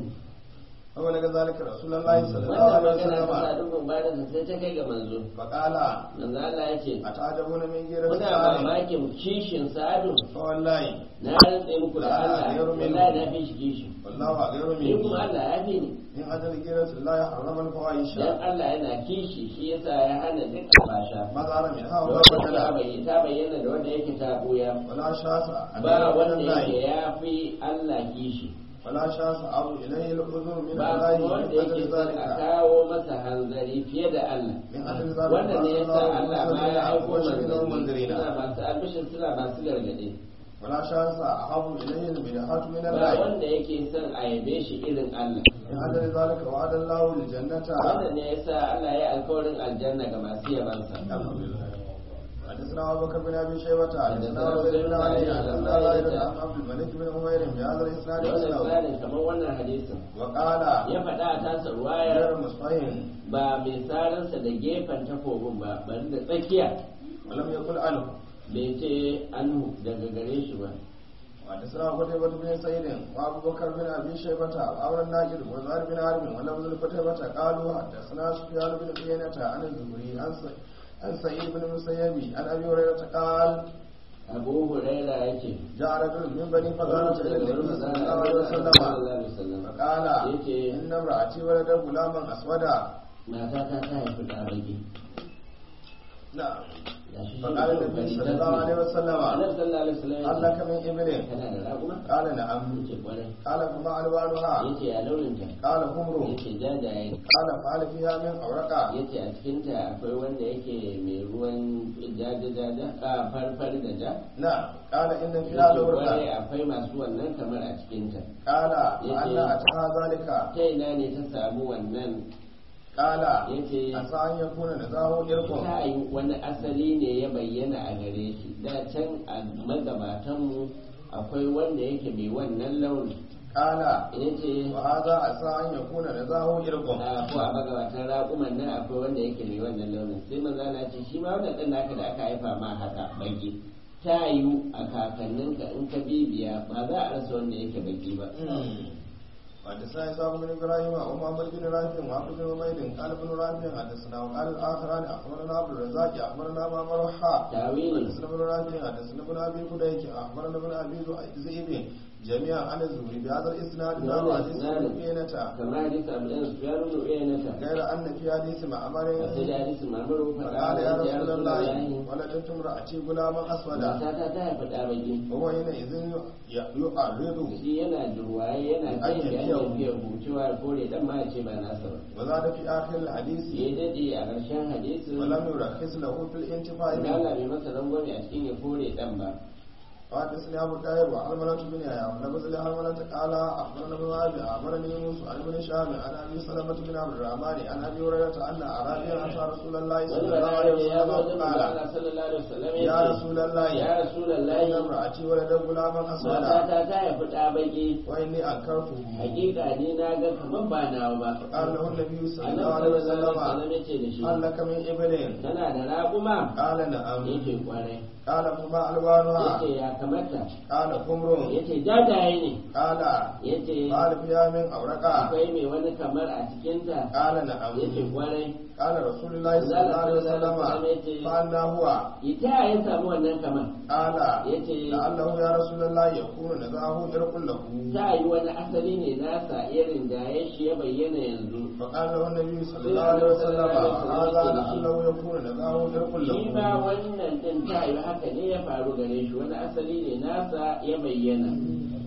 فبلغ ذلك رسول الله صلى الله
wannan
عليه
magana ta
وسلم
sadu ba da sai ta kai ga manzo
فقال
manzo Allah ya ce
أتعجبون من غير
kuna
سعد
mamakin kishin sadu
فوالله
na rantse muku da Allah wallahi na fi shi kishi
والله غير
ni kuma
مني
Allah ya fi ni
من أجل غيرة الله حرم الفواحش
dan Allah yana kishi shi yasa ya hana duk albasha
ما ظهر منها
da
وما
wanda ta
بدل
bayyana ta bayyana da wanda yake ta buya
ولا شاس
ba
أمير
wanda
من
yake
الله
ya fi Allah kishi
ولا شاس أو إليه الأذن من
ba
الله
kuma
من
wanda yake
أجل
son a
ذلك
kawo masa hanzari fiye da Allah
من أجل ذلك
wanda ne yasa Allah ma ya aiko
وشهد
manzanni
المنذرين
suna masu albishin suna masu gargade
ولا شاس أحب إليه المدحات من
ba
الله
wanda yake son a yabe shi irin Allah
من أجل ذلك وعد الله الجنة
wanda ne yasa Allah ya alkawarin aljanna ga masu yabansa
حدثنا أبو بكر بن أبي شيبة حدثنا وزير بن علي حدثنا زاهد عن عبد الملك بن عمير بهذا الإسناد
wannan
مثله
tsarin kamar wannan hadisin
وقال
ya faɗa a tasa ruwayar
غير مصفين
ba mai saransa da gefen takobin ba bari da tsakiya
ولم يقل عنه
bai ce anhu daga gare shi ba
وحدثنا قتيبة بن سعيد وأبو بكر بن أبي شيبة وعمر الناجد وزهير بن حرب ولفظ قتيبة قالوا حدثنا سفيان بن عيينة عن الزهري عن س- عن سعيد بن المسيب عن أبي هريرة قال
abu huraira ya ce
جاء رجل من بني فزارة إلى النبي صلى الله عليه وسلم فقال إن امرأتي ولد غلاما أسودا
mata ta ta haifi ɗa baki
نعم
Ya shi shi
فقال
ne
النبي
kokari
صلى
ta
الله عليه
ce.
وسلم
Annabi sallallahu alaihi wasallam
هل
ya
لك من إبل
ce kana da raguma
قال نعم
yace kwarai
قال فما ألوانها
yace ya launinta
قال حمر
yace jajaye
قال فعل فيها من أورقة
yace a cikinta akwai wanda yake mai ruwan jaja jaja a farfar da ja
نعم قال إن فيها
yace kwarai
لورقة
akwai masu wannan kamar a cikinta
قال
يجي.
وأن أتاها ذلك
ta ina ne ta samu wannan
قال
yace
عسى أن يكون نزاه إركم
ta yi wani asali ne ya bayyana a gare shi da can a magabatanmu akwai wanda yake mai wannan launi
قال
yace
وهذا عسى أن يكون نزاه إركم
a ko a magabatan raƙuman nan akwai wanda yake mai wannan launin sai maza na ce shi ma wannan ɗan naka da aka haifa ma haka baki ta yiwu a kakanninka in ka bibiya ba za a rasa wanda yake baki ba
حدثنا إسحاق بن إبراهيم ومحمد بن رافع وعبد بن عبيد قال ابن رافع حدثنا وقال الآخران أخبرنا عبد الرزاق أخبرنا معمر حاء
tawilin
حدثنا ابن رافع حدثنا ابن أبي فديك أخبرنا ابن أبي ذئب جميعا عن الزهري بهذا الإسناد نحو حديث ابن عيينة
kamar hadisi abu ɗan su yaro da uyanata
غير أن في حديث معمر
a sai da hadisi mamaru faɗa
فقال يا
da ya
رسول
rasu
الله
lallahi
ولدت امرأتي غلاما أسودا
mata ta haifi ɗa baki
وهو حينئذ يعرض
shi yana jirwaye yana
An
kai da
yabiya
hanyar
hu.
biyar hucewa kore dan ma ya ce ba nasa ba
وزاد في آخر الحديث
ya daɗe a ƙarshen hadisin
ولم يرخص له في الانتفاع
da
به
Allah bai masa rangwame a cikin ya kore dan ba
وحدثني ابو الطاهر وحرملة بن يحيى ولفظ لحرملة قال اخبرنا ابن وهب اخبرني يونس عن ابن شهاب عن ابي سلمة بن عبد الرحمن عن ابي هريرة ان اعرابيا اتى رسول الله
wani
صلى الله عليه
bayani ya zo
وسلم
da
قال
Allah sallallahu alaihi wasallam
يا
ya ce
رسول الله
ya
ان
rasulullahi
امرأتي ولد غلاما اسودا
matata ta haifi ɗa baki
واني انكرته
hakika ni na ga kamar ba nawa ba
فقال له النبي صلى الله
annabi
عليه
sallallahu alaihi
وسلم
wasallam ya ce da shi
هل لك من ابل
tana da raƙuma
قال نعم
yake kwarai
قال فما الوانها
yace ya kamata
قال حمر
yace jajaye ne
قال
yace
قال فيها من اورقة
akwai mai wani kamar a cikinta
قال نعم
yace kwarai
قال رسول الله صلى الله عليه وسلم فأنا هو
ita ya samu wannan kamar
قال
yace
لعله يا رسول الله يكون نزاه إرق له
ta yi wani asali ne nasa irin da ya shi ya bayyana yanzu
فقال له النبي صلى الله عليه وسلم هذا لعله يكون نزاه إرق
shi ma
له
wannan din ta yi haka ne ya faru gare shi wani asali ne nasa ya bayyana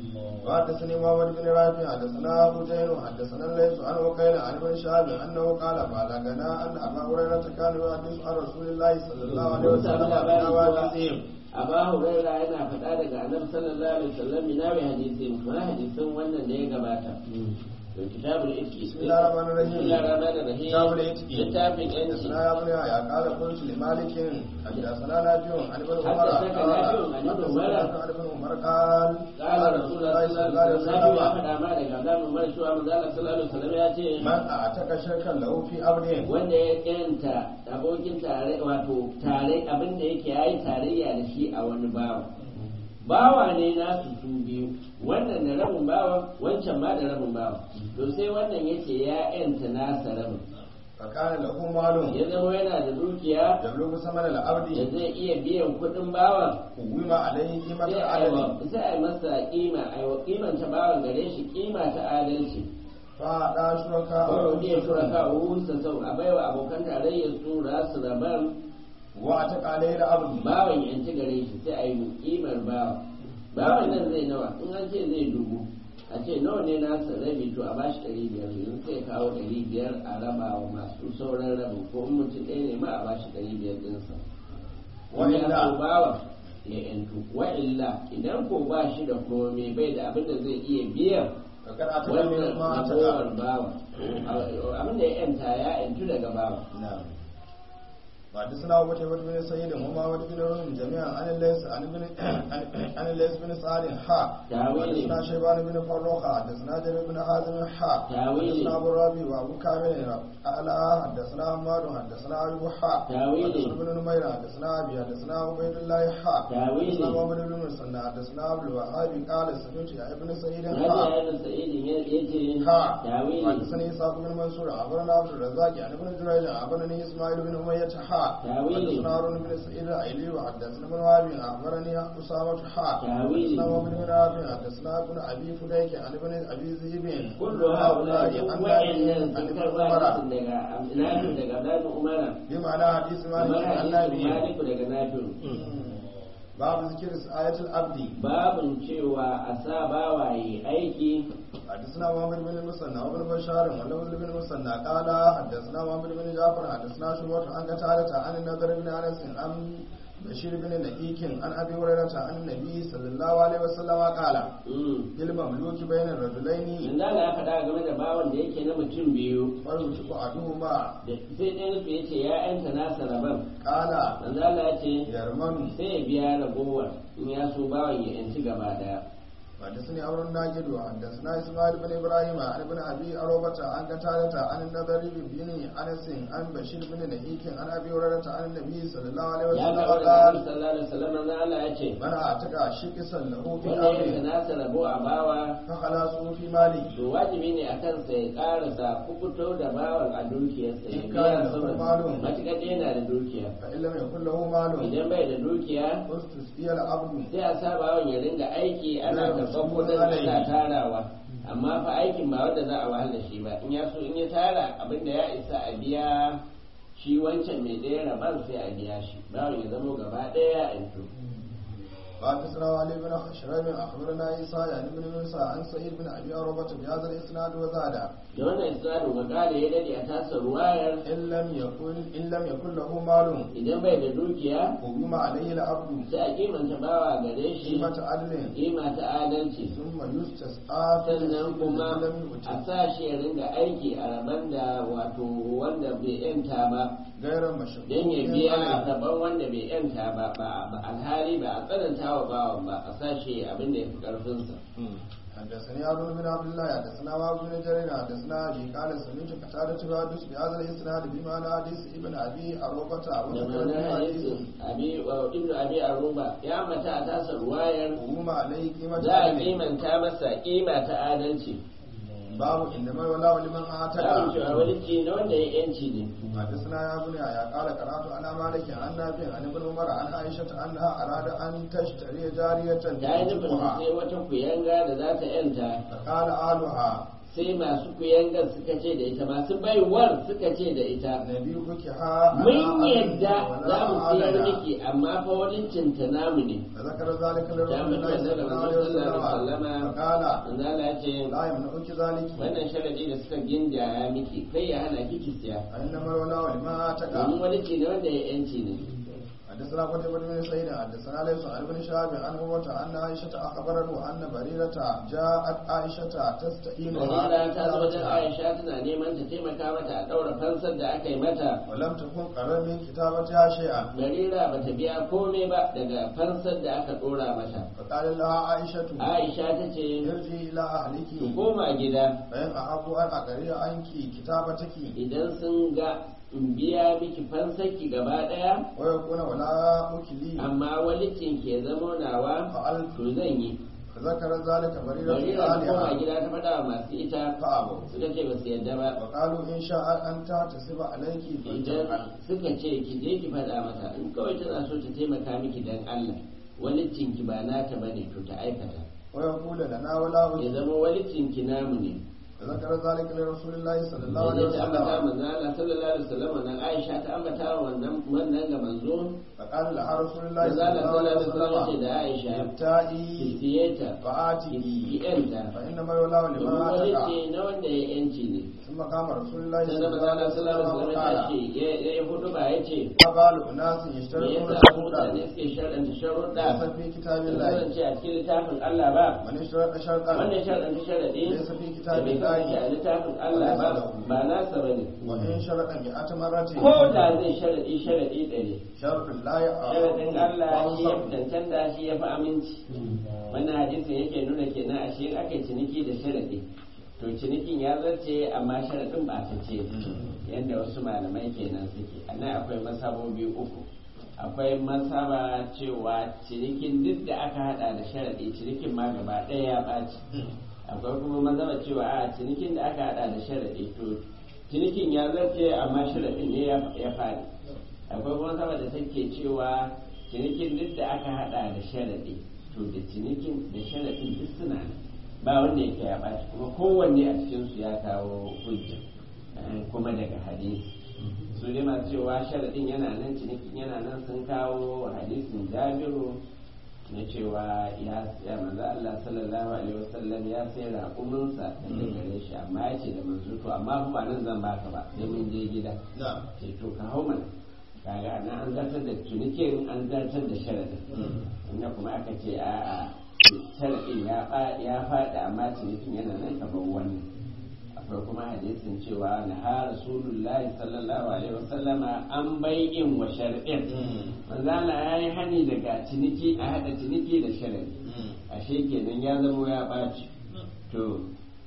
وحدثني محمد بن رافع حدثنا حسين حدثنا الليث عن وقيل عن ابن شهاب انه قال بلغنا ان ابا هريره كان يحدث عن رسول الله صلى الله عليه
Mun samu
وسلم
labarin
عن
cewa
حوادثهم
Aba Huraira yana faɗa daga Annabi sallallahu alaihi wasallam minawi hadisin kuma hadisin wannan da ya gabata. To kitabul ifki.
Bismillahir Rahmanir Rahim.
Bismillahir Rahmanir Rahim.
kitabul itqi
Littafin yanci.
حدثنا يا ابن يحيى قال قلت لمالك حدثنا نافع عن ابن عمر
حدثك
قال
نافع عن ابن عمر.
حدثنا عن ابن عمر قال
قال رسول الله صلى الله عليه وسلم ya faɗa ma daga Abdullahi Umar cewa manzo Allah sallallahu alaihi wasallam ya ce
من اعتق شركا له في امره
wanda ya yanta abokin tare wato tare abin da yake yayi tarayya da shi a wani bawa bawa ne nasu su biyu wannan da rabin bawa wancan ma da rabin bawa to sai wannan yace ya yanta nasa rabin
فكان له مال
ya zama yana da dukiya
يبلغ ثمن
da
العبد
zai iya biyan kuɗin bawan
قوم عليه قيمة
sai a yi
العدل
wa- sai a yi masa kima a yi wa kimanta bawan gare shi kima ta adalci
فأعطى شركاء
kawai ne shuraka wusa sau a baiwa abokan tarayyar su rasu rabar
واعتق عليه العبد
bawan yanci gare shi sai a yi kimar bawa bawan nan zai nawa in an ce zai dubu a ce nawa ne nasa rabi to a bashi ɗari biyar yanzu sai kawo ɗari biyar a raba wa masu sauran rabin ko in mutum ɗaya ne ma a bashi ɗari biyar ɗinsa wani ya
Wa'illa.
so bawa ya yantu wa'illa idan ko ba shi da komai bai da abin da zai iya biyan
فقد أعتق
wannan
من ما
ragowar
أعتق
bawa abin da ya yanta ya yantu daga bawa
نعم وحدثنا أبو بكر بن سعيد ومحمد بن رهم جميعا عن الليث عن ابن عن الليث بن سعد حا
تاويل.
حدثنا شيبان بن فروخ حدثنا جرير بن حازم حا
تاويل.
حدثنا أبو الربيع وأبو كامل قال حدثنا حماد حدثنا أبو حا
تاويل.
حدثنا ابن نمير حدثنا أبي حدثنا عبيد الله حا
تاويل.
حدثنا محمد بن مسنى حدثنا عبد الوهاب قال سمعت يا ابن سعيد
Nabi
حا
ya yi sa'idin ya ce
ها
tawili
حدثني إسحاق بن منصور أخبرنا عبد الرزاق عن ابن جريج أخبرني إسماعيل بن أمية حا
تاويل.
حدثنا هارون بن سعيد الأيلي وحدثنا ابن وهب أخبرني أسامة حا
تاويل.
حدثنا محمد بن رافع حدثنا ابن أبي فديك عن ابن أبي ذئب
kullu haula
عن
wa'annan
عن
sun
ابن
karba
عمر
hadisin daga nafi daga Abdullahi Umar
بمعنى حديث
kamar
مالك عن
hadisin
نبي
Maliku daga Nafi
باب ذكر آية العبد
babun cewa a sa bawaye aiki
حدثنا محمد بن المثنى وابن بشار ولفظ بن المثنى قال حدثنا محمد بن جعفر حدثنا شعبة عن قتادة عن النضر بن انس عن بشير بن نقيك عن ابي هريرة عن النبي صلى الله عليه وسلم قال
Mm.
المملوك بين الرجلين
Yanzu Allah ya faɗa game da bawan da yake na mutum biyu
فيوشك احدهما
da sai ɗayan su ya ce ya yanta nasa rabon
قال
manzo Allah ya ce
يرمن
sai ya biya ragowar in ya so bawan ya yanci gaba daya
حدثني عمرو الناجد وحدثنا اسماعيل بن ابراهيم عن ابن ابي اروبة عن قتادة عن النضر بن انس عن بشير بن نقيك عن ابي هريرة عن النبي صلى الله عليه
ya
وسلم
karɓa da
قال
Annabi sallallahu alaihi wasallam manzo Allah ya ce
من اعتقى شكسا له في
wanda ya yanka
امره
nasa rabo a bawa
فخلاصه في ماله
to wajibi ne a kansa ya karasa kukuto da bawan a dukiyarsa ya
In
biya
kana da
sama
malum.
matuƙar dai yana da dukiya
فان لم يكن له مال
idan bai da dukiya
استسقي العبد
sai a sa bawan ya ringa aiki ana
Zai
karɓar
musu
kuɗin
alai.
ana tarawa amma fa aikin ba wanda za a wahal da shi ba in ya so in ya tara abin da ya isa a biya shi wancan mai ɗaya rabar sai a biya shi bawan ya zamo gaba ɗaya a yanto
حدثنا علي بن خشرم اخبرنا عيسى يعني بن موسى عن سعيد بن ابي اروبة بهذا الاسناد وزاد
da wannan isnadin makala ya dade a tasa ruwayar
ان لم يكن ان لم يكن له مال
idan bai da dukiya
قوم عليه العبد
sai a kimanta bawa gare shi
قيمة عدل
kima ta adalci
ثم يستسقى في
sannan
الذي
kuma
لم
a
يؤت
sa shi ya ringa aiki a raban da wato wanda bai yanta ba
غير مشروع
don ya biya rabon wanda bai yanta ba ba ba alhali ba a tsananta wa bawan ba a sa shi abin da ya fi karfinsa
حدثني هارون بن عبد الله حدثنا وهب بن جرير حدثنا ابي قال سمعت قتادة يحدث بهذا الاسناد بمعنى حديث ابن ابي اروبة
da
وذكر
ma'anar
من حديث
hadisin abi wa ibnu abi aruba ya mata a tasa ruwayar
قوم عليه قيمة
za a
عدل
kimanta masa kima ta adalci
باب انما ولا لمن
za mu
اعتقى
cewa wani ci na wanda ya yanci ne
حدثنا يا بني يا قال قرات على مالك عن نافع عن ابن عمر عن عائشة انها اراد ان تشتري جارية
ta yi nufin
تنكحها
sai wata kuyanga da za ta yanta
فقال اهلها
sai masu kuyangar suka ce da ita masu baiwar suka ce da ita
نبيك ها
mun yadda za mu siyar miki amma fa wani cinta namu ne
فذكر ذلك
ya
لرسول
mutu
الله
da
صلى الله
manzo
عليه
sallallahu alaihi
وسلم
wasallama
فقال
manzala ya ce
لا يمنعك ذلك
wannan sharadi da suka gindaya miki kai ya hana kiki siya
فإنما الولاء لما تقع
domin wani ce ne wanda ya yanci ne
حدثنا قتيبة بن سعيد حدثنا ليس عن ابن شهاب عن عروة أن عائشة أخبرته أن بريرة جاءت عائشة تستعينها
Barira ta zo wajen
كتابتها
Aisha tana neman ta taimaka mata a ɗaura fansar da aka yi mata.
ولم تكن قرر من كتابتها شيئا
Barira ba ta biya komai ba daga fansar da aka ɗora mata.
فقال لها عائشة
Aisha ta ce,
ارجعي إلى أهلك
ki koma gida
فإن أحب أن أقرر عنك كتابتك
idan sun ga in biya miki fansarki gaba ɗaya,
ويكون ولاؤك لي
amma walicin ke zamo nawa,
فعلت
to zan yi.
فذكر ذلك بريرة
Barira ta koma
لآلهة
gida ta faɗa wa masu ita,
فأبوا
suka ce ba su yadda ba.
وقالوا إن شاء أن تحتسب عليك
idan
فلتفعل
suka ce ki je ki faɗa mata in kawai tana so ta taimaka miki dan Allah walicinki ba nata bane to ta aikata
ويقول لنا ولاؤك
ya zama walicinki namu ne
فذكر ذلك لرسول الله صلى الله عليه
da ta ambata
وسلم
manzo Allah sallallahu alaihi wasallam nan Aisha ta ambata wa wannan wannan ga manzo
فقال لها رسول الله
manzo
صلى
Allah
الله
sallallahu alaihi wasallam
عليه
ce
وسلم
da Aisha ki
ابتائي
siye ta ki
فآتي
yanta
فإنما الولاء
domin
لما تقع
walici na wanda ya yanci ne
ثم قام رسول الله
sai
صلى
da
الله
manzo
عليه
Allah sallallahu alaihi
وسلم
wasallam ya
وقال
ce ya ya hudu ba ya ce
ما بال أناس
me
يشترطون
yasa
شروطا
mutane suke sharɗanta sharuɗa
ليس في كتاب
da
الله
kasance a cikin littafin Allah ba
من اشترط شرطا
wannan sharaɗin sharaɗi
ليس في
da
كتاب
bai kasance a
الله
littafin Allah ba ba nasa bane
وإن شرطا مئة مرة
ko da zai sharaɗi sharaɗi ɗari
شرط لا
sharaɗin Allah shi ya
يعرف
fi cancanta shi ya fi aminci wannan hadisin yake nuna kenan a shi aka yi ciniki da sharaɗi to cinikin ya zarce amma sharaɗin ba ta ce yadda wasu malamai kenan suke a nan akwai masabobi uku akwai masaba cewa cinikin duk da aka hada da sharaɗi cinikin ma gaba ɗaya ya ɓaci akwai kuma mazaba cewa a cinikin da aka hada da sharaɗi to cinikin ya zarce amma sharaɗin ne ya faɗi akwai kuma mazaba da take cewa cinikin duk da aka hada da sharaɗi to da cinikin da sharaɗin duk suna nan ba wanda yake ya ɓaci kuma kowanne a cikinsu ya kawo hujja kuma daga hadisi su dai masu cewa sharaɗin yana nan cinikin yana nan sun kawo hadisin jabiru na cewa ya ya manzo Allah sallallahu alaihi wasallam ya sai raƙuminsa daga gare shi amma ya ce da manzo to amma fa ba nan zan baka ba sai mun je gida
نعم
ce to ka hau mana kaga nan an zartar da cinikin an zartar da sharaɗin inda kuma aka ce a'a sharaɗin ya fa- ya faɗi amma cinikin yana nan kamar wannan akwai kuma hadisin cewa na ha rasulullahi sallallahu alaihi wasallama an bai'in wa shar'in manzo Allah ya yi hani daga ciniki a hada ciniki da shar'i ashe kenan ya zamo ya ɓaci to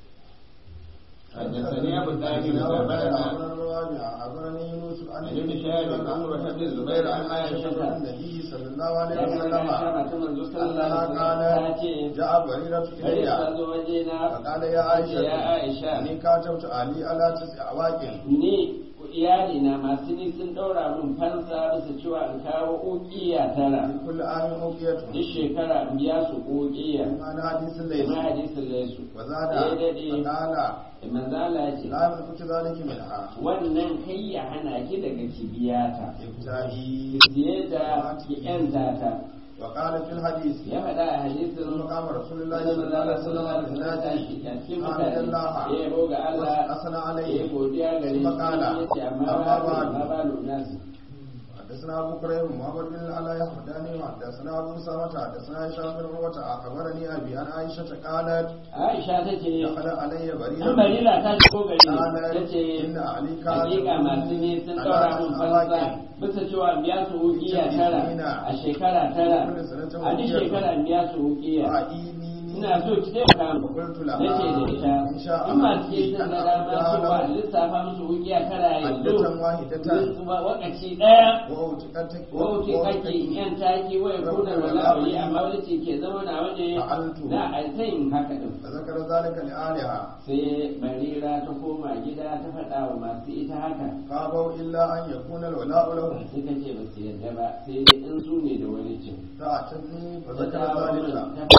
حدثني أبو الداهر أخبرنا
أخبرني يونس عن
عن ابن شهاب عن عمرو بن الزبير عن عائشة
عن النبي صلى الله عليه
ya
وسلم
kama manzo sallallahu
أنها
alaihi wasallam ta ce
قالت جاء بريرة
kai ta
إلي
zo wajena
فقال يا
ya
عائشة
Aisha
إني كاتبت علي على تسع أواكن
ni iyali na masu ni sun daura min fansa bisa cewa in kawo ukiya tara
في كل عام أوقيته
duk shekara in biya su ukiya
أنا حديث الليل
na hadisin laisu
وزاد
ya dade
فقال
manzala ya ce
لا يملك ذلك منها
wannan kai ya hana ki daga kibiyata
ابتدائي
siye da ki yanta ta
وقال في الحديث
ya faɗa a
ثم
hadisin
قام رسول الله
Sai
صلى الله عليه
manzala
وسلم
sallallahu alaihi wasallam
بالناس
ya cikin
حمد
mutane
الله
ya yabo ga Allah
وأثنى
ya
عليه
godiya gare shi
ثم قال
ya ce amma
أما
ba
بعد
ma ba nasi
حدثنا ابو كريم محمد بن العلاء يحمداني وحدثنا ابو سامة حدثنا هشام بن عروة اخبرني ابي عن عائشة قالت
Aisha ta ce
دخل علي
An
بريرة
barila ta shigo gari ta
قالت
ce
ان علي
hakika masu ne sun daura mun fansa bisa cewa biya su wukiya tara a shekara tara a duk shekara biya su wukiya ina so ki taimaka mu
وقلت
nace da ita
لها ان شاء
in masu
الله
ke sun
ان
da dama cewa
اعطيها
lissafa musu wukiya tara yanzu
عدة واحدة
kuma wakaci daya
وأوتقتك
wauce kake yan taki waya kuna wala'ayi amma wani ce ke zama na waje na altayin haka din
فذكر ذلك لآلهة
sai barira ta koma gida ta faɗa wa masu ita haka
فابوا إلا أن يكون الولاء لهم
suka ce ba su yarda ba sai dai in su ne da wani cin
فأتتني
ta
فذكر
kawo min
ذلك
ta faɗa min haka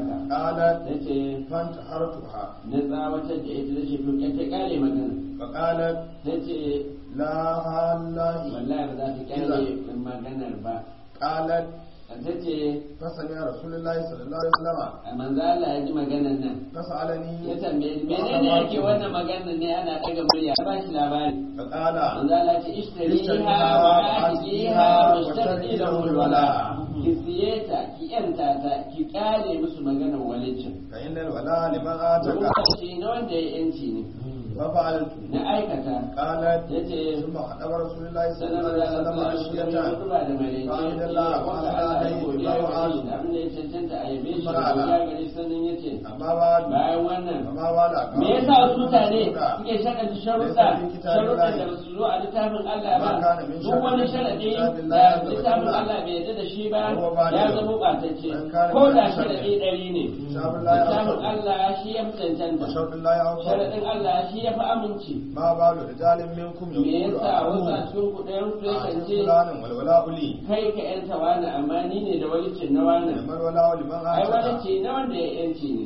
haka
قالت
ta ce
فانتحرتها
na tsawatar da ita da ce to ya ta kare magana
فقالت
ta ce
لا والله
wallahi ba za ta kyale maganar ba
قالت
ta ce
فسمع رسول الله صلى الله عليه وسلم
a manzo Allah ya ji maganar nan
فسألني
ya tambaye ni menene yake wannan maganar ne ana daga murya ba shi labari
فقال
manzo Allah ce ishtariha wa atiha wa shtari lahu alwala ki siye ta ki yanta ta ki kale musu maganar walicin
فإن الولاء لمن آتك
lokaci na wanda ya yanci ne
ففعلت
na aikata
قالت
ya ce
ثم خطب رسول الله صلى
sannan
الله
maza
عليه
Allah
وسلم
sallallahu alaihi
عشية
wasallam da malaikai
فحمد الله وأثنى عليه
godiya
الله
ga
أعلم
shi abin da ya cancanta a yabe shi
Fara.
godiya gare shi sannan ya ce
أما بعد
bayan wannan
فما والى
me yasa wasu mutane suke shaɗanta sharuɗa sharuɗa da ba su zo a littafin Allah ba duk wani sharaɗi da littafin Allah bai yarda da shi ba ya zama ɓatacce ko da sharaɗi ɗari ne littafin Allah shi ya fi cancanta
وشرط الله أوفر
sharaɗin Allah shi ya fi aminci
ما بال رجال منكم
me
يقول
yasa wasu a
أحدهم
cikin kuɗayen su yakan
أعطي
ce
فلانا والولاء لي
kai ka yanta wani amma ni ne da walicin na wani
لمن الولاء لمن
ai
آتك
walici na wanda ya yanci ne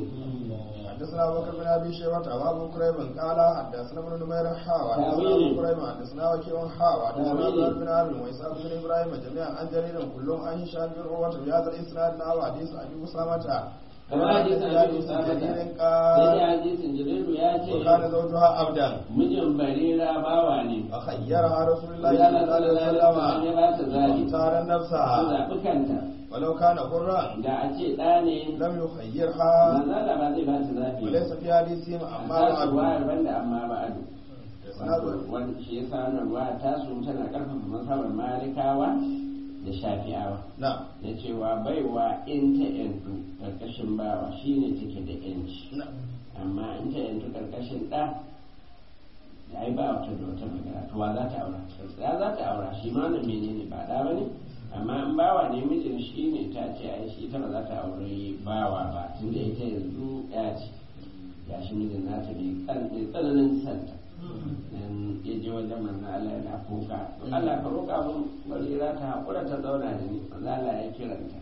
حدثنا ابو بكر بن ابي شيبه وابو كريب قال حدثنا ابن نمير حا وحدثنا
تأويل.
ابو كريب حدثنا وكيع حا وحدثنا
تأويل.
زهير بن عامر واسحاق بن ابراهيم جميعا عن جرير كلهم عن هشام بن عروه بهذا الاسناد نحو حديث ابي اسامه
kamar hadisin Abu Usama
جرير
sai
قال
dai hadisin Jibrilu ya ce
وكان زوجها عبدا
mijin barira bawa ne
فخيرها رسول الله
Allah
صلى الله عليه
sallallahu alaihi wasallam ya
وسلم
ba ta zabi
واختار
ta
نفسها
zaɓi kanta
ولو كان حرا
da a ce ɗa ne
لم يخيرها
manzala ba zai ba ta zabi
وليس في حديثهم
amma
اما
su
بعد
wayar banda amma ba ado
إسناد
wani shi ya sa wannan ruwa ta su tana karfafa mazhabar malikawa da shafi'awa
نعم
da cewa baiwa in ta yantu karkashin bawa shine take da yanci
نعم
amma in ta yantu karkashin ɗa da ai ba wata da wata magana to wa za ta aura ya za ta aura shi ma wannan menene ba da bane amma in bawa ne mijin shi ne ta ce ai shi ita ba za ta aure bawa ba tunda ita yanzu ya ce ya shi mijin nata mai tsan- mai tsananin santa dan ya je wajen manzon Allah yana kuka to Allah ka roƙa mun barira ta haƙura ta zauna da ni manzon Allah ya kiranta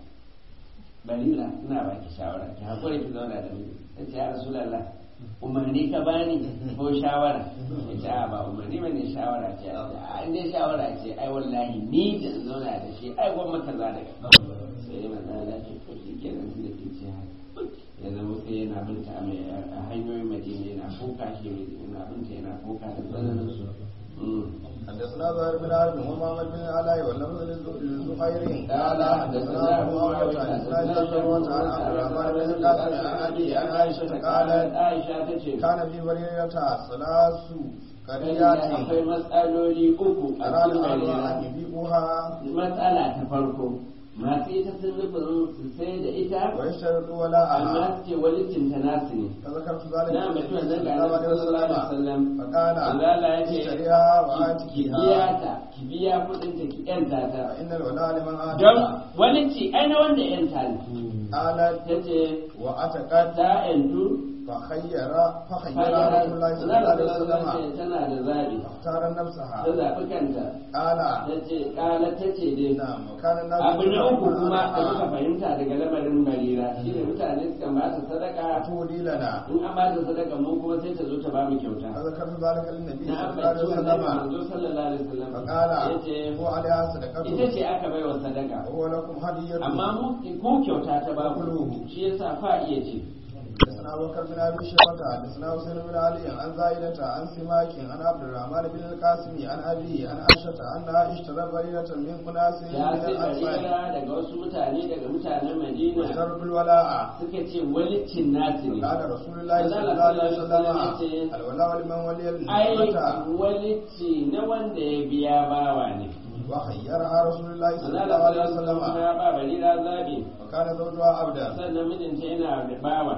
barira ina baki shawara ki haƙura ki zauna da ni ta ce ya rasulullah umarni ka bani ko shawara ya ce a ba umarni bane shawara ce a inda shawara ce ai wallahi ni da in zauna da shi ai gwamma kaza daga sai manzon Allah ya ce to shi kenan tunda kin ce haka ya zama sai yana binta a mai- a hanyoyin madina yana kuka shi yana binta yana kuka da tsananin su Mm.
حدثنا زهير بن عرب ومحمد بن علاء واللفظ للزهير قال حدثنا ابو معاويه عن اسماعيل بن عروه عن عبد الرحمن بن القاسم عن ابي عن عائشه قالت
Aisha ta ce
كان في بريرة ثلاث
akwai
قريات
matsaloli uku a
أراد
cikin
الله أن
barira
يبيعوها
matsala ta farko masu ita sun nufin su sai da ita
ويشترط ولاءها
amma su ce walicin ta nasu ne
فذكرت ذلك
na
للنبي
mutum
صلى
nan ga
الله
annabi
عليه
sallallahu alaihi
وسلم
wasallam
فقال
Allah ya ce
اشتريها
ki
وآتكيها
biya ta ki biya kudin ta ki yanta ta
فإن الولاء لمن
don
آتك
walici ai na wanda yanta ne
قالت
ta ce
وأتقت
ta yantu
فخير فخير رسول الله صلى الله عليه وسلم
tana da zaɓi
اختار نفسها
ta zaɓi kanta
قال
ta ce ƙala ta ce dai
نعم وكان الناس
abu na uku kuma da muka
يقولون
fahimta daga lamarin barira shi ne mutane suka ba ta sadaka
تولي لنا
in an ba ta sadaka mu kuma sai ta zo ta ba mu kyauta
فذكرت ذلك للنبي
na
صلى الله عليه
ambaci wannan
وسلم
manzo sallallahu alaihi wasallam
فقال
yace
هو عليها
ita
صدقته
ce aka bai wa sadaka
وهو لكم هدية
amma mu ko kyauta ta ba ku shi yasa fa iya ce
حدثنا ابو بكر بن ابي شيبه حدثنا حسين بن علي عن زائدة عن سماك عن عبد الرحمن بن القاسم عن ابي عن عائشة انها اشترت بريدة من اناس
ya
من
sai
الانصار
barira daga wasu mutane daga mutanen madina
وشرط الولاء
suka ce walicin nasu ne
قال رسول الله صلى الله عليه وسلم الولاء لمن ولي
ai
النعمة
walici na wanda ya biya bawa ne
وخيرها رسول الله صلى
Allah
الله عليه
sallallahu alaihi
وسلم
wasallam ya ba barira zabi
وكان زوجها عبدا
sannan mijinta yana da bawa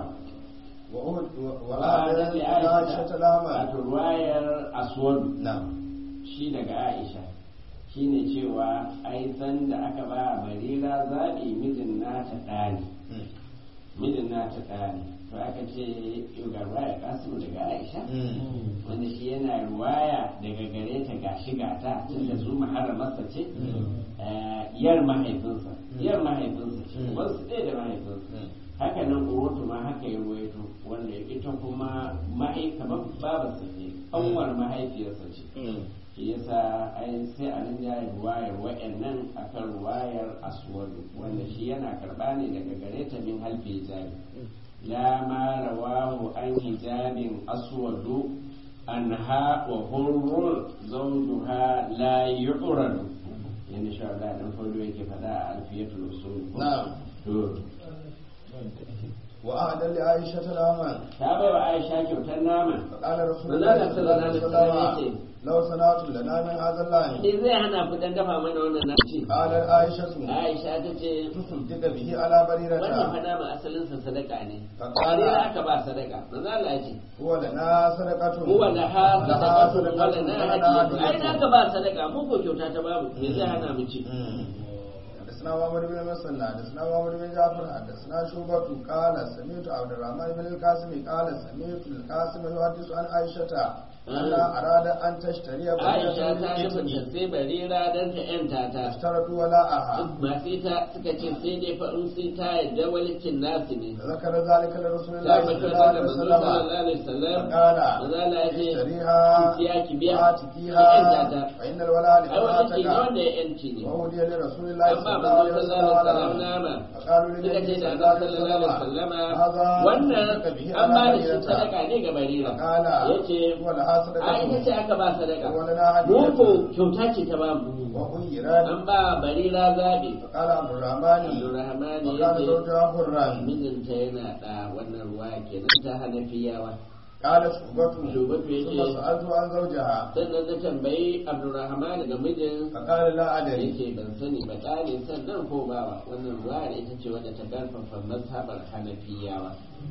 وآتت عائشة لهما
wato ruwayar aswad
نعم
shi daga aisha shine cewa ai san da aka ba barira zabi mijin nata ɗani mijin nata ɗani to aka ce yau ga ruwaya kasimu daga aisha wanda shi yana ruwaya daga gare ta ga shiga ta tunda su maharamarsa ce eh, yar mahaifinsa yar mahaifinsa ce
Mm.
wasu ɗaya da mahaifinsa haka nan urutu ma haka ya ruwaito wanda ita kuma mahai kamar babarsa ce kanwar mahaifiyarsa ce shi yasa ai sai a nan jaya ruwayar wa'annan akan ruwayar aswadu wanda shi yana karba ne daga gare ta min halfi hijabi la ma rawahu an hijabin aswadu anha wa hurrun zawjuha la yu'radu yanda sha Allah dan fado yake fada a alfiyatul usul
na'am
to
wa ahdan li aisha talaman
ta bai wa Aisha kyautar nama
فقال رسول
Manzo
الله
Allah
صلى الله عليه
sallallahu alaihi
وسلم
wasallam
لو صنعت لنا من هذا اللعن
me zai hana ku dan dafa mana wannan naci
قالت عائشة
Aisha ta ce
تصدق به على
wannan
بريرة
fa nama asalin sa sadaka ne
Fakala.
Barira aka ba sadaka manzo Allah ya ce
هو لنا صدقة
huwa la ha
لها
sadaqatu
صدقة
wala na
ولنا
hadiyatu ai
هدية.
na ka ba sadaka mu ko kyauta ta babu me zai hana mu ci
حدثنا محمد بن مسلم حدثنا محمد بن جعفر حدثنا شعبة قال سمعت عبد الرحمن بن القاسم قال سمعت القاسم يحدث عن عائشة أنها أراد أن تشتري
Aisha ta
بريرة
nufin sai barira dan ta yanta ta
اشترت ولاءها
masu ita suka ce sai dai fa in sai ta yadda walicin nasu ne
ذكر ذلك لرسول
ta
الله صلى
mutu
الله
da
عليه
manzo
وسلم
sallallahu alaihi wasallam
فقال
manzo Allah ya ce
اشتريها
ya ki biya
وآتكيها
ki yanta ta
فإن الولاء
ai wani ce ne
لمراتك
wanda ya yanci ne
وهدي لرسول الله
an ba
صلى الله
manzo
عليه
sallallahu alaihi wasallam
وسلم
nama
فقالوا
suka
للنبي
ce da
صلى
Allah
الله
sallallahu
عليه
alaihi
وسلم
wasallama
هذا
wannan
تصدق به
an ba
على
da shi
بريرة
sadaka ne ga barira
فقال
yace
هو لها
a ita ce
صدقة
aka ba sadaka
ولنا
mu ko
هدية
kyauta ce ta ba mu
وخيرت
an ba barira zabi
فقال عبد الرحمن
Abdurrahman
وكان
yace
زوجها حرا
mijinta yana da wannan ruwa kenan ta hanafiyawa
قال شعبة
Shubatu
ثم
yace
سألت عن زوجها
sannan na tambayi Abdurrahman ga mijin
فقال لا أدري
yake ban sani ba ɗane sannan ko bawa wannan ruwa ita ce wadda ta karfafa mazhabar hanafiyawa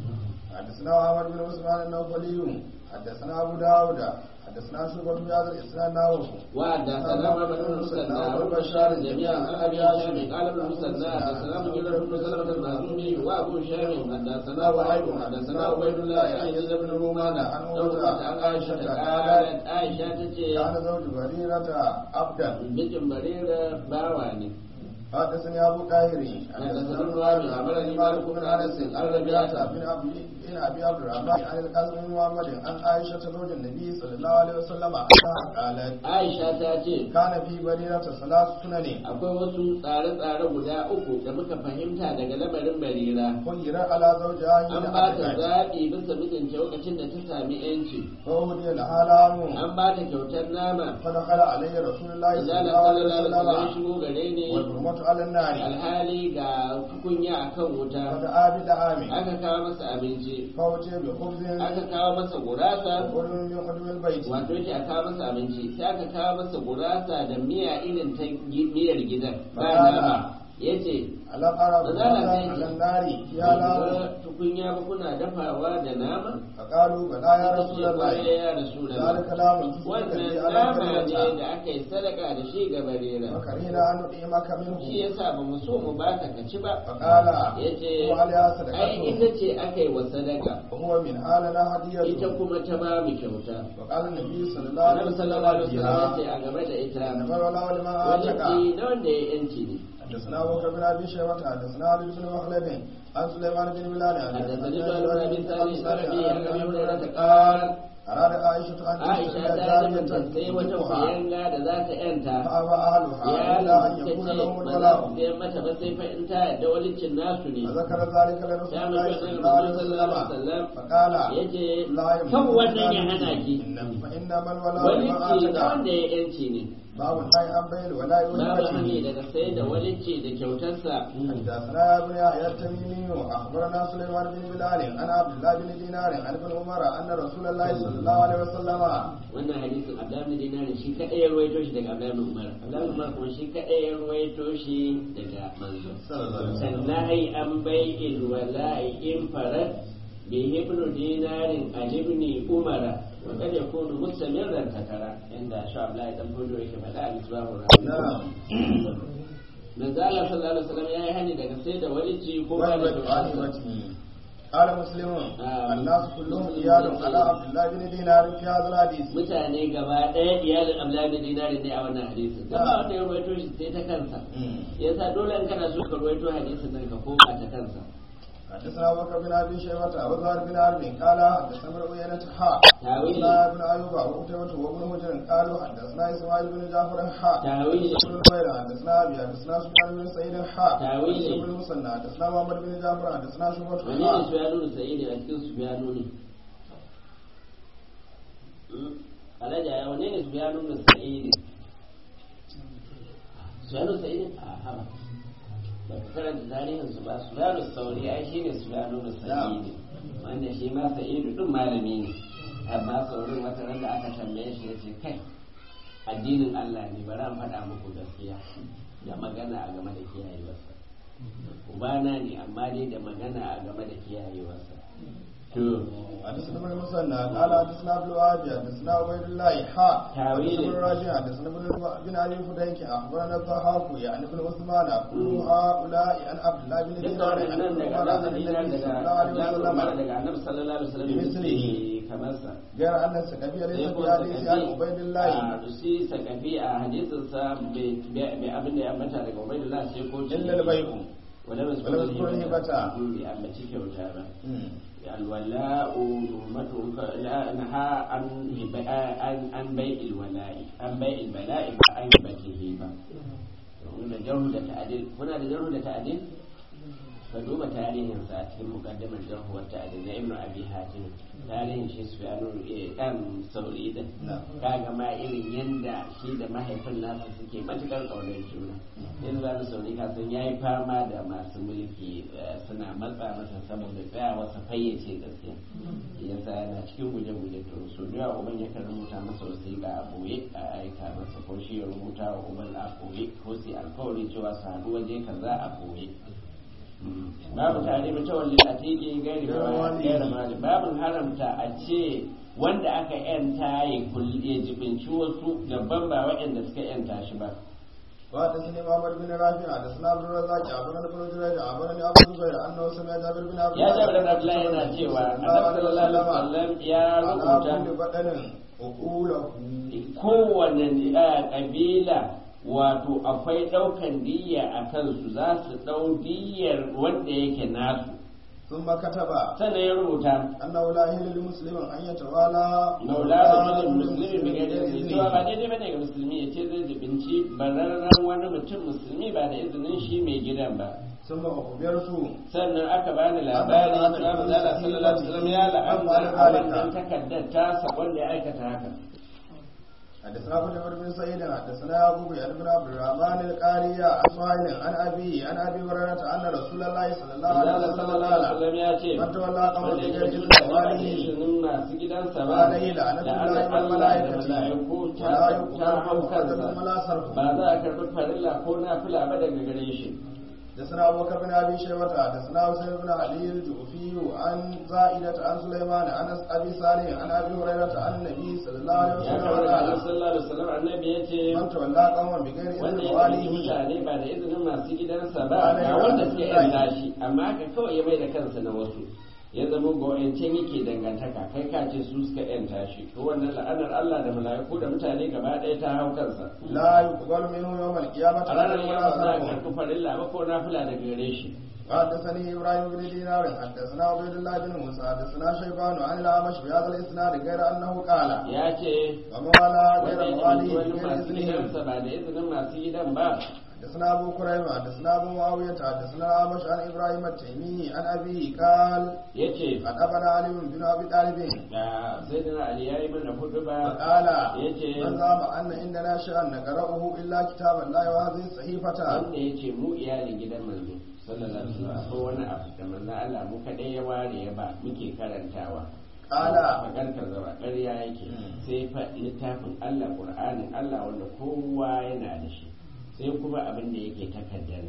حدثنا عمر بن عثمان النوفلي حدثنا أبو داود حدثنا شعبة بهذا الإسناد نحوه
وحدثنا محمد بن مسنى وبشار جميعا عن ابي هشام قال ابن مسنى حدثنا مجرد بن سلمة المهزومي وابو هشام حدثنا وهيب حدثنا عبيد الله عن يزيد بن رومان عن عروة عن عائشة قالت عائشة تجي
كان زوج بريرة عبدا
mijin barira bawa ne
حدثني أبو طاهر
حدثنا ابن وهب أخبرني مالك بن أنس عن ربيعة
بن أبي بن أبي عبد الرحمن عن القاسم بن محمد عن عائشة زوج النبي صلى الله عليه وسلم أنها قالت
Aisha ta ce
كان في بريرة ثلاث سنن
akwai wasu tsare-tsare guda uku da muka fahimta daga lamarin barira
خير على زوجها
an
حين
ba ta
أدركت
zaɓi bisa mijinta lokacin da ta sami yanci
فهدي لها لام
an ba ta kyautar nama
فدخل عليه رسول الله صلى
Zala
الله عليه
sallallahu alaihi wasallam ya
وسلم
shigo gare ni
والحرمة على النار
alhali ga tukunya akan wuta
فدعا بدعام
aka kawo masa abinci
فأتي بخبز
aka kawo masa gurasa
وقدم من قدم البيت
wato yake a kawo masa abinci sai aka kawo masa gurasa da miya irin ta gi- miyar gidan ba
Magana.
nama yace
ألم أرى
Zala
بخبزا
sai
على النار فيها لام
"Ga tukunya ba kuna dafawa da nama
فقالوا بلى يا
Suka
رسول
ce,
الله
"Kwarai ya rasulullah
ذلك لام تصدق
wannan
به على
nama ne
بريرة
da aka yi sadaka da shi ga barira
وكرهنا أن نطعمك
shi
منه
yasa ba mu so mu baka ka ci ba
فقال
yace
هو عليها
ai ita
صدقته
ce aka yi wa sadaka
وهو من حالنا
ita
هدية
kuma ta ba mu kyauta
وقال النبي صلى الله عليه
Annabi
وسلم
sallallahu alaihi wasallam yace
فيها
a game da ita
إنما الولاء لمن
wani
آتك
na wanda ya yanci ne
حدثنا ابو بكر بن ابي شيبه حدثنا علي بن مخلد عن سليمان بن بلال
حدثني سؤال بن ثابت عن ابي عن ابي هريره قال
اراد عائشه ان
Aisha ta nufin sai wata kuyanga da za ta yanta
فابى اهلها
ya
الا ان
suka
يكون
ce
لهم
ba za su
الولاء
sayar mata ba sai fa in ta yadda walicin nasu ne
فذكر ذلك لرسول
ya
الله
mutu
صلى
da
الله عليه
sallallahu alaihi
وسلم
wasallam
فقال
yace
لا يملك
kan wannan ya hana ki
إن- فانما الولاء لمن
walicci na
اتك
wanda ya yanci ne
باب النهي عن بيع الولاء
babu hani
والهبه
daga sai da walicci da kyautarsa
حدثنا يا ابن يحيى التميمي اخبرنا سليمان بن بلال عن عبد الله بن دينار عن ابن عمر ان رسول الله صلى الله عليه وسلم
wannan hadisin abdullahi dinari shi kadai ya ruwaito shi daga abdullahi umar abdullahi umar kuma shi kadai ya ruwaito shi daga manzo sannan an bai wala'i in farat bi ibnu dinarin alibni umara wa kad yakunu mustamirran takara inda sha abdullahi dan fodo yake faɗa a misbahu
نعم
manzo Allah sallallahu alaihi wasallam yayi hani daga sai da walici ko ba da
وهبة
kyautarsa.
غنيمته قال مسلم
آه.
الناس كلهم عيال على عبد الله بن دينار في هذا الحديث
mutane gaba ɗaya iyalin abdullahi bin dinarin ne a wannan hadisin dan ba wanda ya ruwaito shi sai ta kansa yasa dole in kana so ka ruwaito hadisin nan ka koma ta kansa
حدثنا ابو بكر بن ابي شيبه ابو ظاهر بن حرب قال حدثنا ابن عيينة حاء
تاويل.
حدثنا ابن ايوب وقتيبة وابن هجر قالوا حدثنا اسماعيل بن جعفر حاء
تاويل.
بن نمير حدثنا ابي حدثنا سفيان بن سعيد حاء
تاويل.
بن المثنى حدثنا محمد بن جعفر حدثنا شعبة
wani ne
حاء
su ya nuna sa'idi a cikin su ya nuna alhaji ya wani ne su ya nuna sa'idi su ya nuna sa'idi a haba ba ka karanta tarihin su ba su ya nuna sauri ai shi ne su ya nuna sa'idi wanda shi ma sa'idu din malami ne amma saurin wata ran da aka tambaye shi ya ce kai addinin Allah ne bari an faɗa muku gaskiya da magana a game da kiyayewarsa ubana ne amma dai da magana a game da kiyayewarsa to
حدثنا ابن المثنى قال حدثنا عبد الوهاب حدثنا عبيد الله حاء
تاويل.
حدثنا ابن راجع حدثنا ابن بن علي فديك اخبرنا الضحاك يعني ابن عثمان كل هؤلاء عن عبد الله بن
duka
دينار عن
waɗannan daga
عمر عن
annabi
النبي
daga
صلى الله عليه
Abdullahi
وسلم
daga annabi sallallahu alaihi wasallam
بمثله.
kamar sa
غير ان السكبي ليس
sai
في
ko
حديث عن عبيد الله
a si sakafi a hadisin sa bai abin da ya ambata daga ubaidullah sai ko
الا البيع
wala
wala mazkur hibata.
ya ambaci kyauta ba الولاء نعمة نهى عن عن عن بيع الولاء عن بيع البلاء عن هبته ba da jarhu da ta'adil kuna da jarhu da ta'adil ka duba tarihin sa a cikin mukaddimar jarhu wa ta'adil na ibnu abi hatim tarihin shi su yano dan sauri din kaga ma irin yanda shi da mahaifin nasa suke matukar kaunar juna yanzu za su sauri ka san yayi fama da masu mulki eh, suna matsa masa saboda tsaya wasa fayyace gaskiya yasa yana cikin guje-guje to so da yawa uban yakan rubuta masa wasiƙa a boye a aika masa ko shi ya rubuta wa uban a boye ko sai alkawari cewa su haɗu waje kaza a boye babu tare da tawalli a teke gari gairi mali babu haramta a ce wanda aka yanta ya kulli ya jibinci wasu gaban ba waɗanda suka yanta shi ba
وحدثني محمد بن رافع حدثنا عبد الرزاق عبرنا بن جريج عبرني ابو الزبير انه سمع جابر بن عبد
ya jabir da Abdullahi yana cewa annabi sallallahu alaihi wasallam ya
على
rubuta
كل بدن عقوله
kowane eh, kabila wato akwai ɗaukan diyya a kansu za su ɗau diyyar wanda yake nasu
ثم كتب
sannan ya rubuta
انه لا يحل لمسلم ان يتوالى
maula da mutum musulmi bai gaida izini cewa ba daidai bane ga musulmi ya ce zai jibinci bararren wani mutum musulmi ba da izinin shi mai gidan ba
ثم اخبرت
sannan aka bani labari cewa manzala sallallahu alaihi wasallam ya la'anta a wannan takaddar tasa wanda ya aikata haka
حدثنا ابو جعفر بن سعيد حدثنا ابو بكر بن عبد الرحمن القاري عن سهيل عن ابي عن ابي هريره ان رسول الله صلى الله عليه
manzala
وسلم
sallallahu alaihi
قال
wasallam ya ce
من تولى قوم
wanda ya
بغير
ji
اذن
ba da
واليه
izinin masu gidansa ba
عليه لعنة
da
الله
Allah da
والملائكة
mala'iku ta
ولا
ta hau
يقبل
kansa
قدر ولا صرف
ba za a karɓi farilla ko nafila ba daga gare shi
حدثنا ابو بكر بن ابي شيبه حدثنا حسين بن علي الجوفي عن زائدة عن سليمان عن ابي صالح عن ابي هريره عن النبي صلى الله عليه
ya
وسلم
kawo da
قال
sallallahu alaihi wasallam annabi ya ce
من تولى قوما بغير
wanda
اذن
ya yi
واليه
mutane ba da izinin masu gidansa ba
Ba da
ga
izinin
wanda suke
Allah.
yanta shi amma haka kawai ya mai da kansa na wasu ya zama ga wayancan yake dangantaka kai ka ce su suka yanta shi to wannan la'anar Allah da mala'iku da mutane gaba ɗaya ta hau kansa
لا يقبل منه يوم القيامه
a ranar
عدل
yau
ولا
za a
صرف
karɓi farilla ba ko nafila daga gare shi
حدثني ابراهيم بن دينار حدثنا عبيد الله بن موسى حدثنا شيبان عن الاعمش بهذا الاسناد غير انه قال
ya ce
ومن والى غير
wanda ya
مواليه
wani
بغير
masu
اذنهم
gidansa ba da izinin masu gidan ba
حدثنا ابو كريم حدثنا ابو معاويه حدثنا الاعمش عن ابراهيم التيمي عن ابيه قال
ya ce
قد ابنى علي بن ابي طالب
da sai da ali ya yi mana hudu ba
فقال
yace
من زعم ان عندنا شيئا نقراه الا كتاب الله وهذه الصحيفه
wanda ya ce mu iyalin gidan manzo sallallahu alaihi wasallam ko wani abu da manzo Allah mu kadai ya ware ya ba muke karantawa
Kala.
fakar ka zaba ƙarya yake sai fa littafin Allah Qur'anin Allah wanda kowa yana da shi sai kuma abin da yake takaddar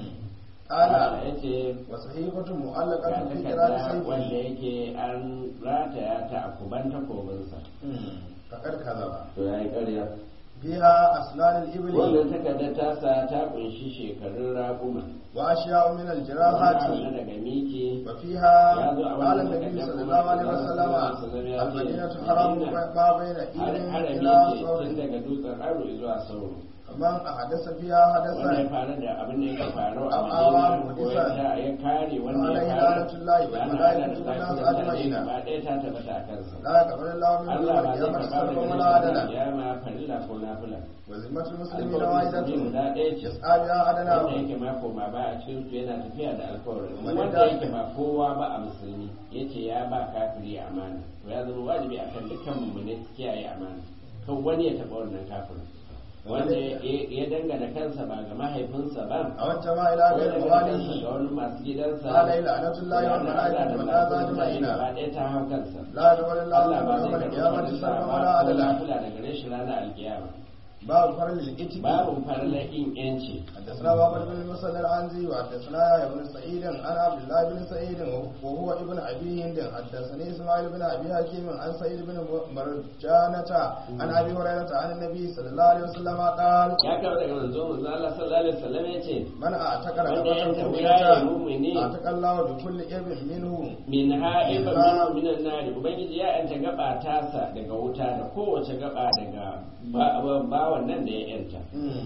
قال
ya ce
وصحيفة
ga
معلقة في قراءة
takarda wanda
سيفه
yake an rataya ta a kuban takobinsa
فقد كذب
to ya yi ƙarya
فيها أسنان الإبل
wannan takardar tasa ta kunshi shekarun raguma
وأشياء من
wani
الجراحات
abu na daga miki
وفيها
يا ذو أول
قال
ما
النبي
تكلم
صلى
الله
الله عليه
صلى
وسلم
الله عليه وسلم يا
المدينة
سيدي.
حرام
مدينة.
ما بين إيد
harami
إلى
ce
صور
tun daga dutsen aro zuwa sauro
man ahadasa fiha
wanda ya
hadasan
faru da abin da ya faru a
Abawa
madina ko ya
mudisan.
sa ya kare wanda ya
Alaihi
faru
la'natullahi wal
da ana
malaikatu
da
wan nas
mutane
ajma'ina.
gaba ɗaya ta tabbata a kansa
la yaqbalu Allahu min
Allah ba
yawm
zai
al-qiyamati
karɓa
sarfan
daga
wala adala
ya ma farilla ko nafila
wa zimmatul muslimina
alkawarin musulmi
wahidatun
guda ɗaya ce
yas'a biha adana
wanda yake ma koma ba a cikin su yana tafiya da alkawarin
Wanda
wanda
da-
yake ba kowa ba a musulmi yace ya ba kafiri amana to ya zama wajibi akan dukkan mummune su kiyaye amana kan wani ya taɓa wannan kafirin wanda ya ya dangana kansa ba ga mahaifinsa ba
a wancan ma ila
ko ya
ghayr
dangana kansa
mawalihi
ga wani masu gidansa
Alaihi la'natullahi wal malaikatu wan nas ajma'ina.
ba ɗaya ta hau kansa
la yaqbalu Allahu
Allah
min
ba
yawm
zai
al-qiyamati
karɓi
sarfan
ba
wala
ko
adala
nafila daga gare shi ranar alkiyama
babu farlil itiki
babu farla in yanci
حدثنا بابر بن المسلم العنزي وحدثنا يا بن سعيد عن عبد الله بن سعيد وهو ابن ابي هند حدثني اسماعيل بن ابي حكيم عن سعيد بن مرجانة عن ابي هريرة عن النبي صلى الله عليه وسلم قال
ya kawo daga manzo manzo Allah sallallahu alaihi wasallam yace
من اعتق
wanda
رقبة
ya tafiya ya
مؤمنة
mumini
اعتق الله بكل ابن منه
min ha'iba min minan nari ubangiji ya yanta gaba tasa daga wuta da kowace gaba daga bawan nan da ya yanta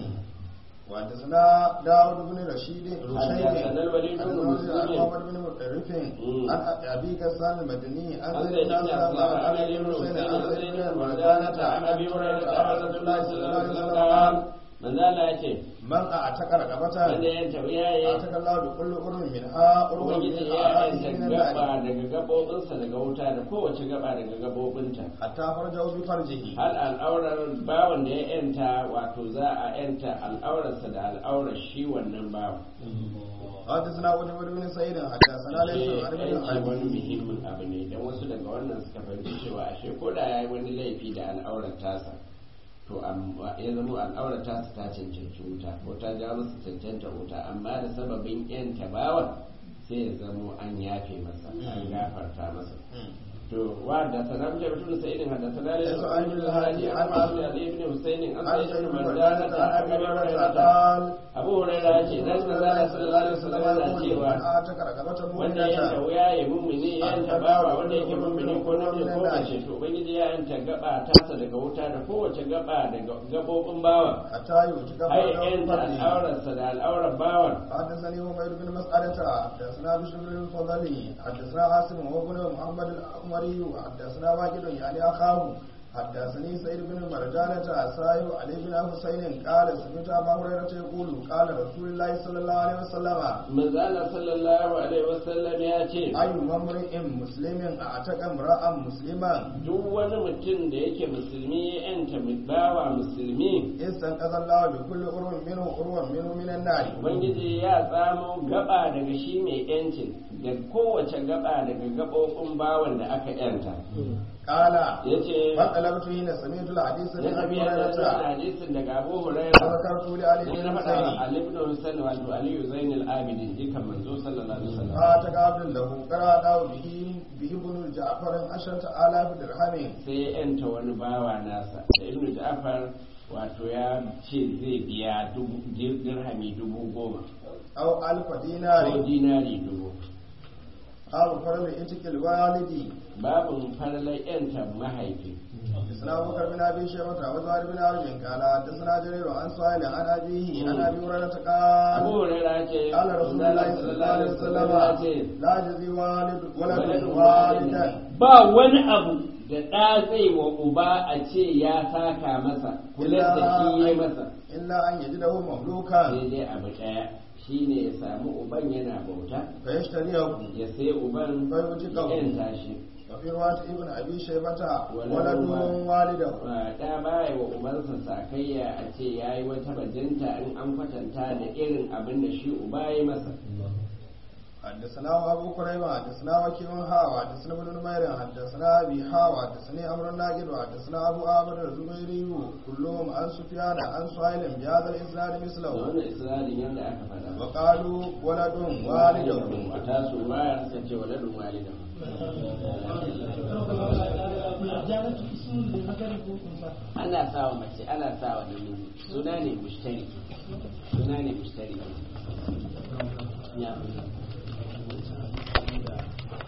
وحدثنا داود بن رشيد رشيد
حدثنا الوليد بن
عن
مسلم.
محمد بن مطرف
مم.
عن ابي غسان المدني عن
عن
زيد
زيد
بن
بن
اسلم
اسلم
عن
عن
علي
علي
بن
بن
حسين
حسين
عن
عن
زيد
زيد
بن
بن
مرجانة
مرجانة
عن ابي هريرة عن رسول الله صلى الله عليه وسلم قال
manzo Allah yace
من اعتق رقبة
wanda ya yanta wuya ya
اعتق الله بكل قرب منها قرب
ubangiji
من
ya
اعرابه
yanta
من
gaba
النار
daga gabobinsa daga wuta da kowace gaba daga gabobinta
حتى فرجه بفرجه
hal al'aurar bawan da ya yanta wato za a yanta al'aurarsa da al'aurar shi wannan bawan
حدثنا ابو بن سعيد حدثنا ليس عن ابن
yanci wani
ابي
muhimmin abu ne don wasu daga wannan suka fahimci cewa ashe ko da ya yi wani laifi da al'aurar tasa to amma ya zama al'aurar tasa ta cancanci wuta ko ta ja masa cancanta wuta amma da sababin yan tabawan sai ya zamo an yafe masa an gafarta masa to wa da sanar da mutum sai irin hada sanar da su an yi hadi an masu da ali ibn husaini an
عن
sai
سيد
ibn
بن
marjana
مرجانة
ta
عن ابي
aka
هريرة
ta
قال
abu hurairah ce dan manzo sallallahu alaihi wasallam yana cewa
اعتق رقبة
wanda ya yanta
مؤمنة
wuya ya mummuni ya yanta bawa wanda yake mummuni ko namiji ko mace to ubangiji ya yanta gaba tasa daga wuta da kowace gaba daga gabobin bawa
حتى يوجد
ai
فرجه
yanta
بفرجه
al'aurarsa da al'aurar bawan
حدثني عمير بن مسعدة حدثنا بشر بن الفضلي حدثنا عاصم وابن محمد الأمري حدثنا واجد يعني أخاه حدثني سيد بن مرجانة سائر علي بن حسين قال سمعت أبا هريرة يقول قال رسول الله صلى الله عليه وسلم
manzala sallallahu alaihi wasallam ya ce
أي امرئ مسلم أعتق امرأ مسلما
duk wani mutum da yake musulmi ya yanta bawa musulmi
استنقذ الله بكل قرب منه قرب منه من النار
ubangiji ya tsamo gaba daga shi mai yancin da kowace gaba daga gabobin bawan da aka yanta
قال
ya ce
فطلبت حين سمعت الحديث
ya
من
tafi
أبي
yadda da
هريرة
hadisin daga Abu Hurairah
فذكرت لعلي
sai
بن
na faɗa wa
حسين
Ali ibn Husayn wato Ali Zainul Abidin jikan manzo sallallahu alaihi wasallam
فاتك عبد له قرأ به به ابن جعفر عشرة آلاف درهم
sai ya yanta wani bawa nasa da Ibn Ja'far wato ya ce zai biya dubu dirhami dubu goma
أو ألف
ko
دينار
dinari dubu
أو فرد إتك الوالد
babin farlar yanta mahaifi
حدثنا أبو بكر بن أبي شيبة وزهير بن حرب قال حدثنا جرير عن سهيل عن أبيه عن أبي هريرة
Abu
قال
Hurairah ce
قال رسول الله صلى الله عليه وسلم لا يجزي والد ولد والدا
ba wani abu da ɗa zai wa uba a ce ya saka masa kula da shi ya masa
إلا أن يجده مملوكا
sai dai abu ɗaya shine ya samu uban yana bauta
فيشتريه
ya sai uban
Bai wuce
ya
kan-
yanta shi
وفي رواية ابن أبي شيبة
ولد
ولد والده
Ba ɗa baya wa ubansa sakayya a ce ya yi wata bajinta in an kwatanta da irin abin da shi uba ya masa
حدثنا أبو كريمة حدثنا وكيع حاوى حدثنا ابن نمير حدثنا أبي حاوى حدثني أمر الناقد وحدثنا أبو آمر الزبيري كلهم عن سفيان عن سهيل بهذا الإسناد
da
مثله
wannan isra'ilin yadda aka faɗa
وقالوا ولد والده
a tasu baya suka ce waladun walidan ana sawa mace ana sawa namiji suna ne mushtari suna ne mushtari ya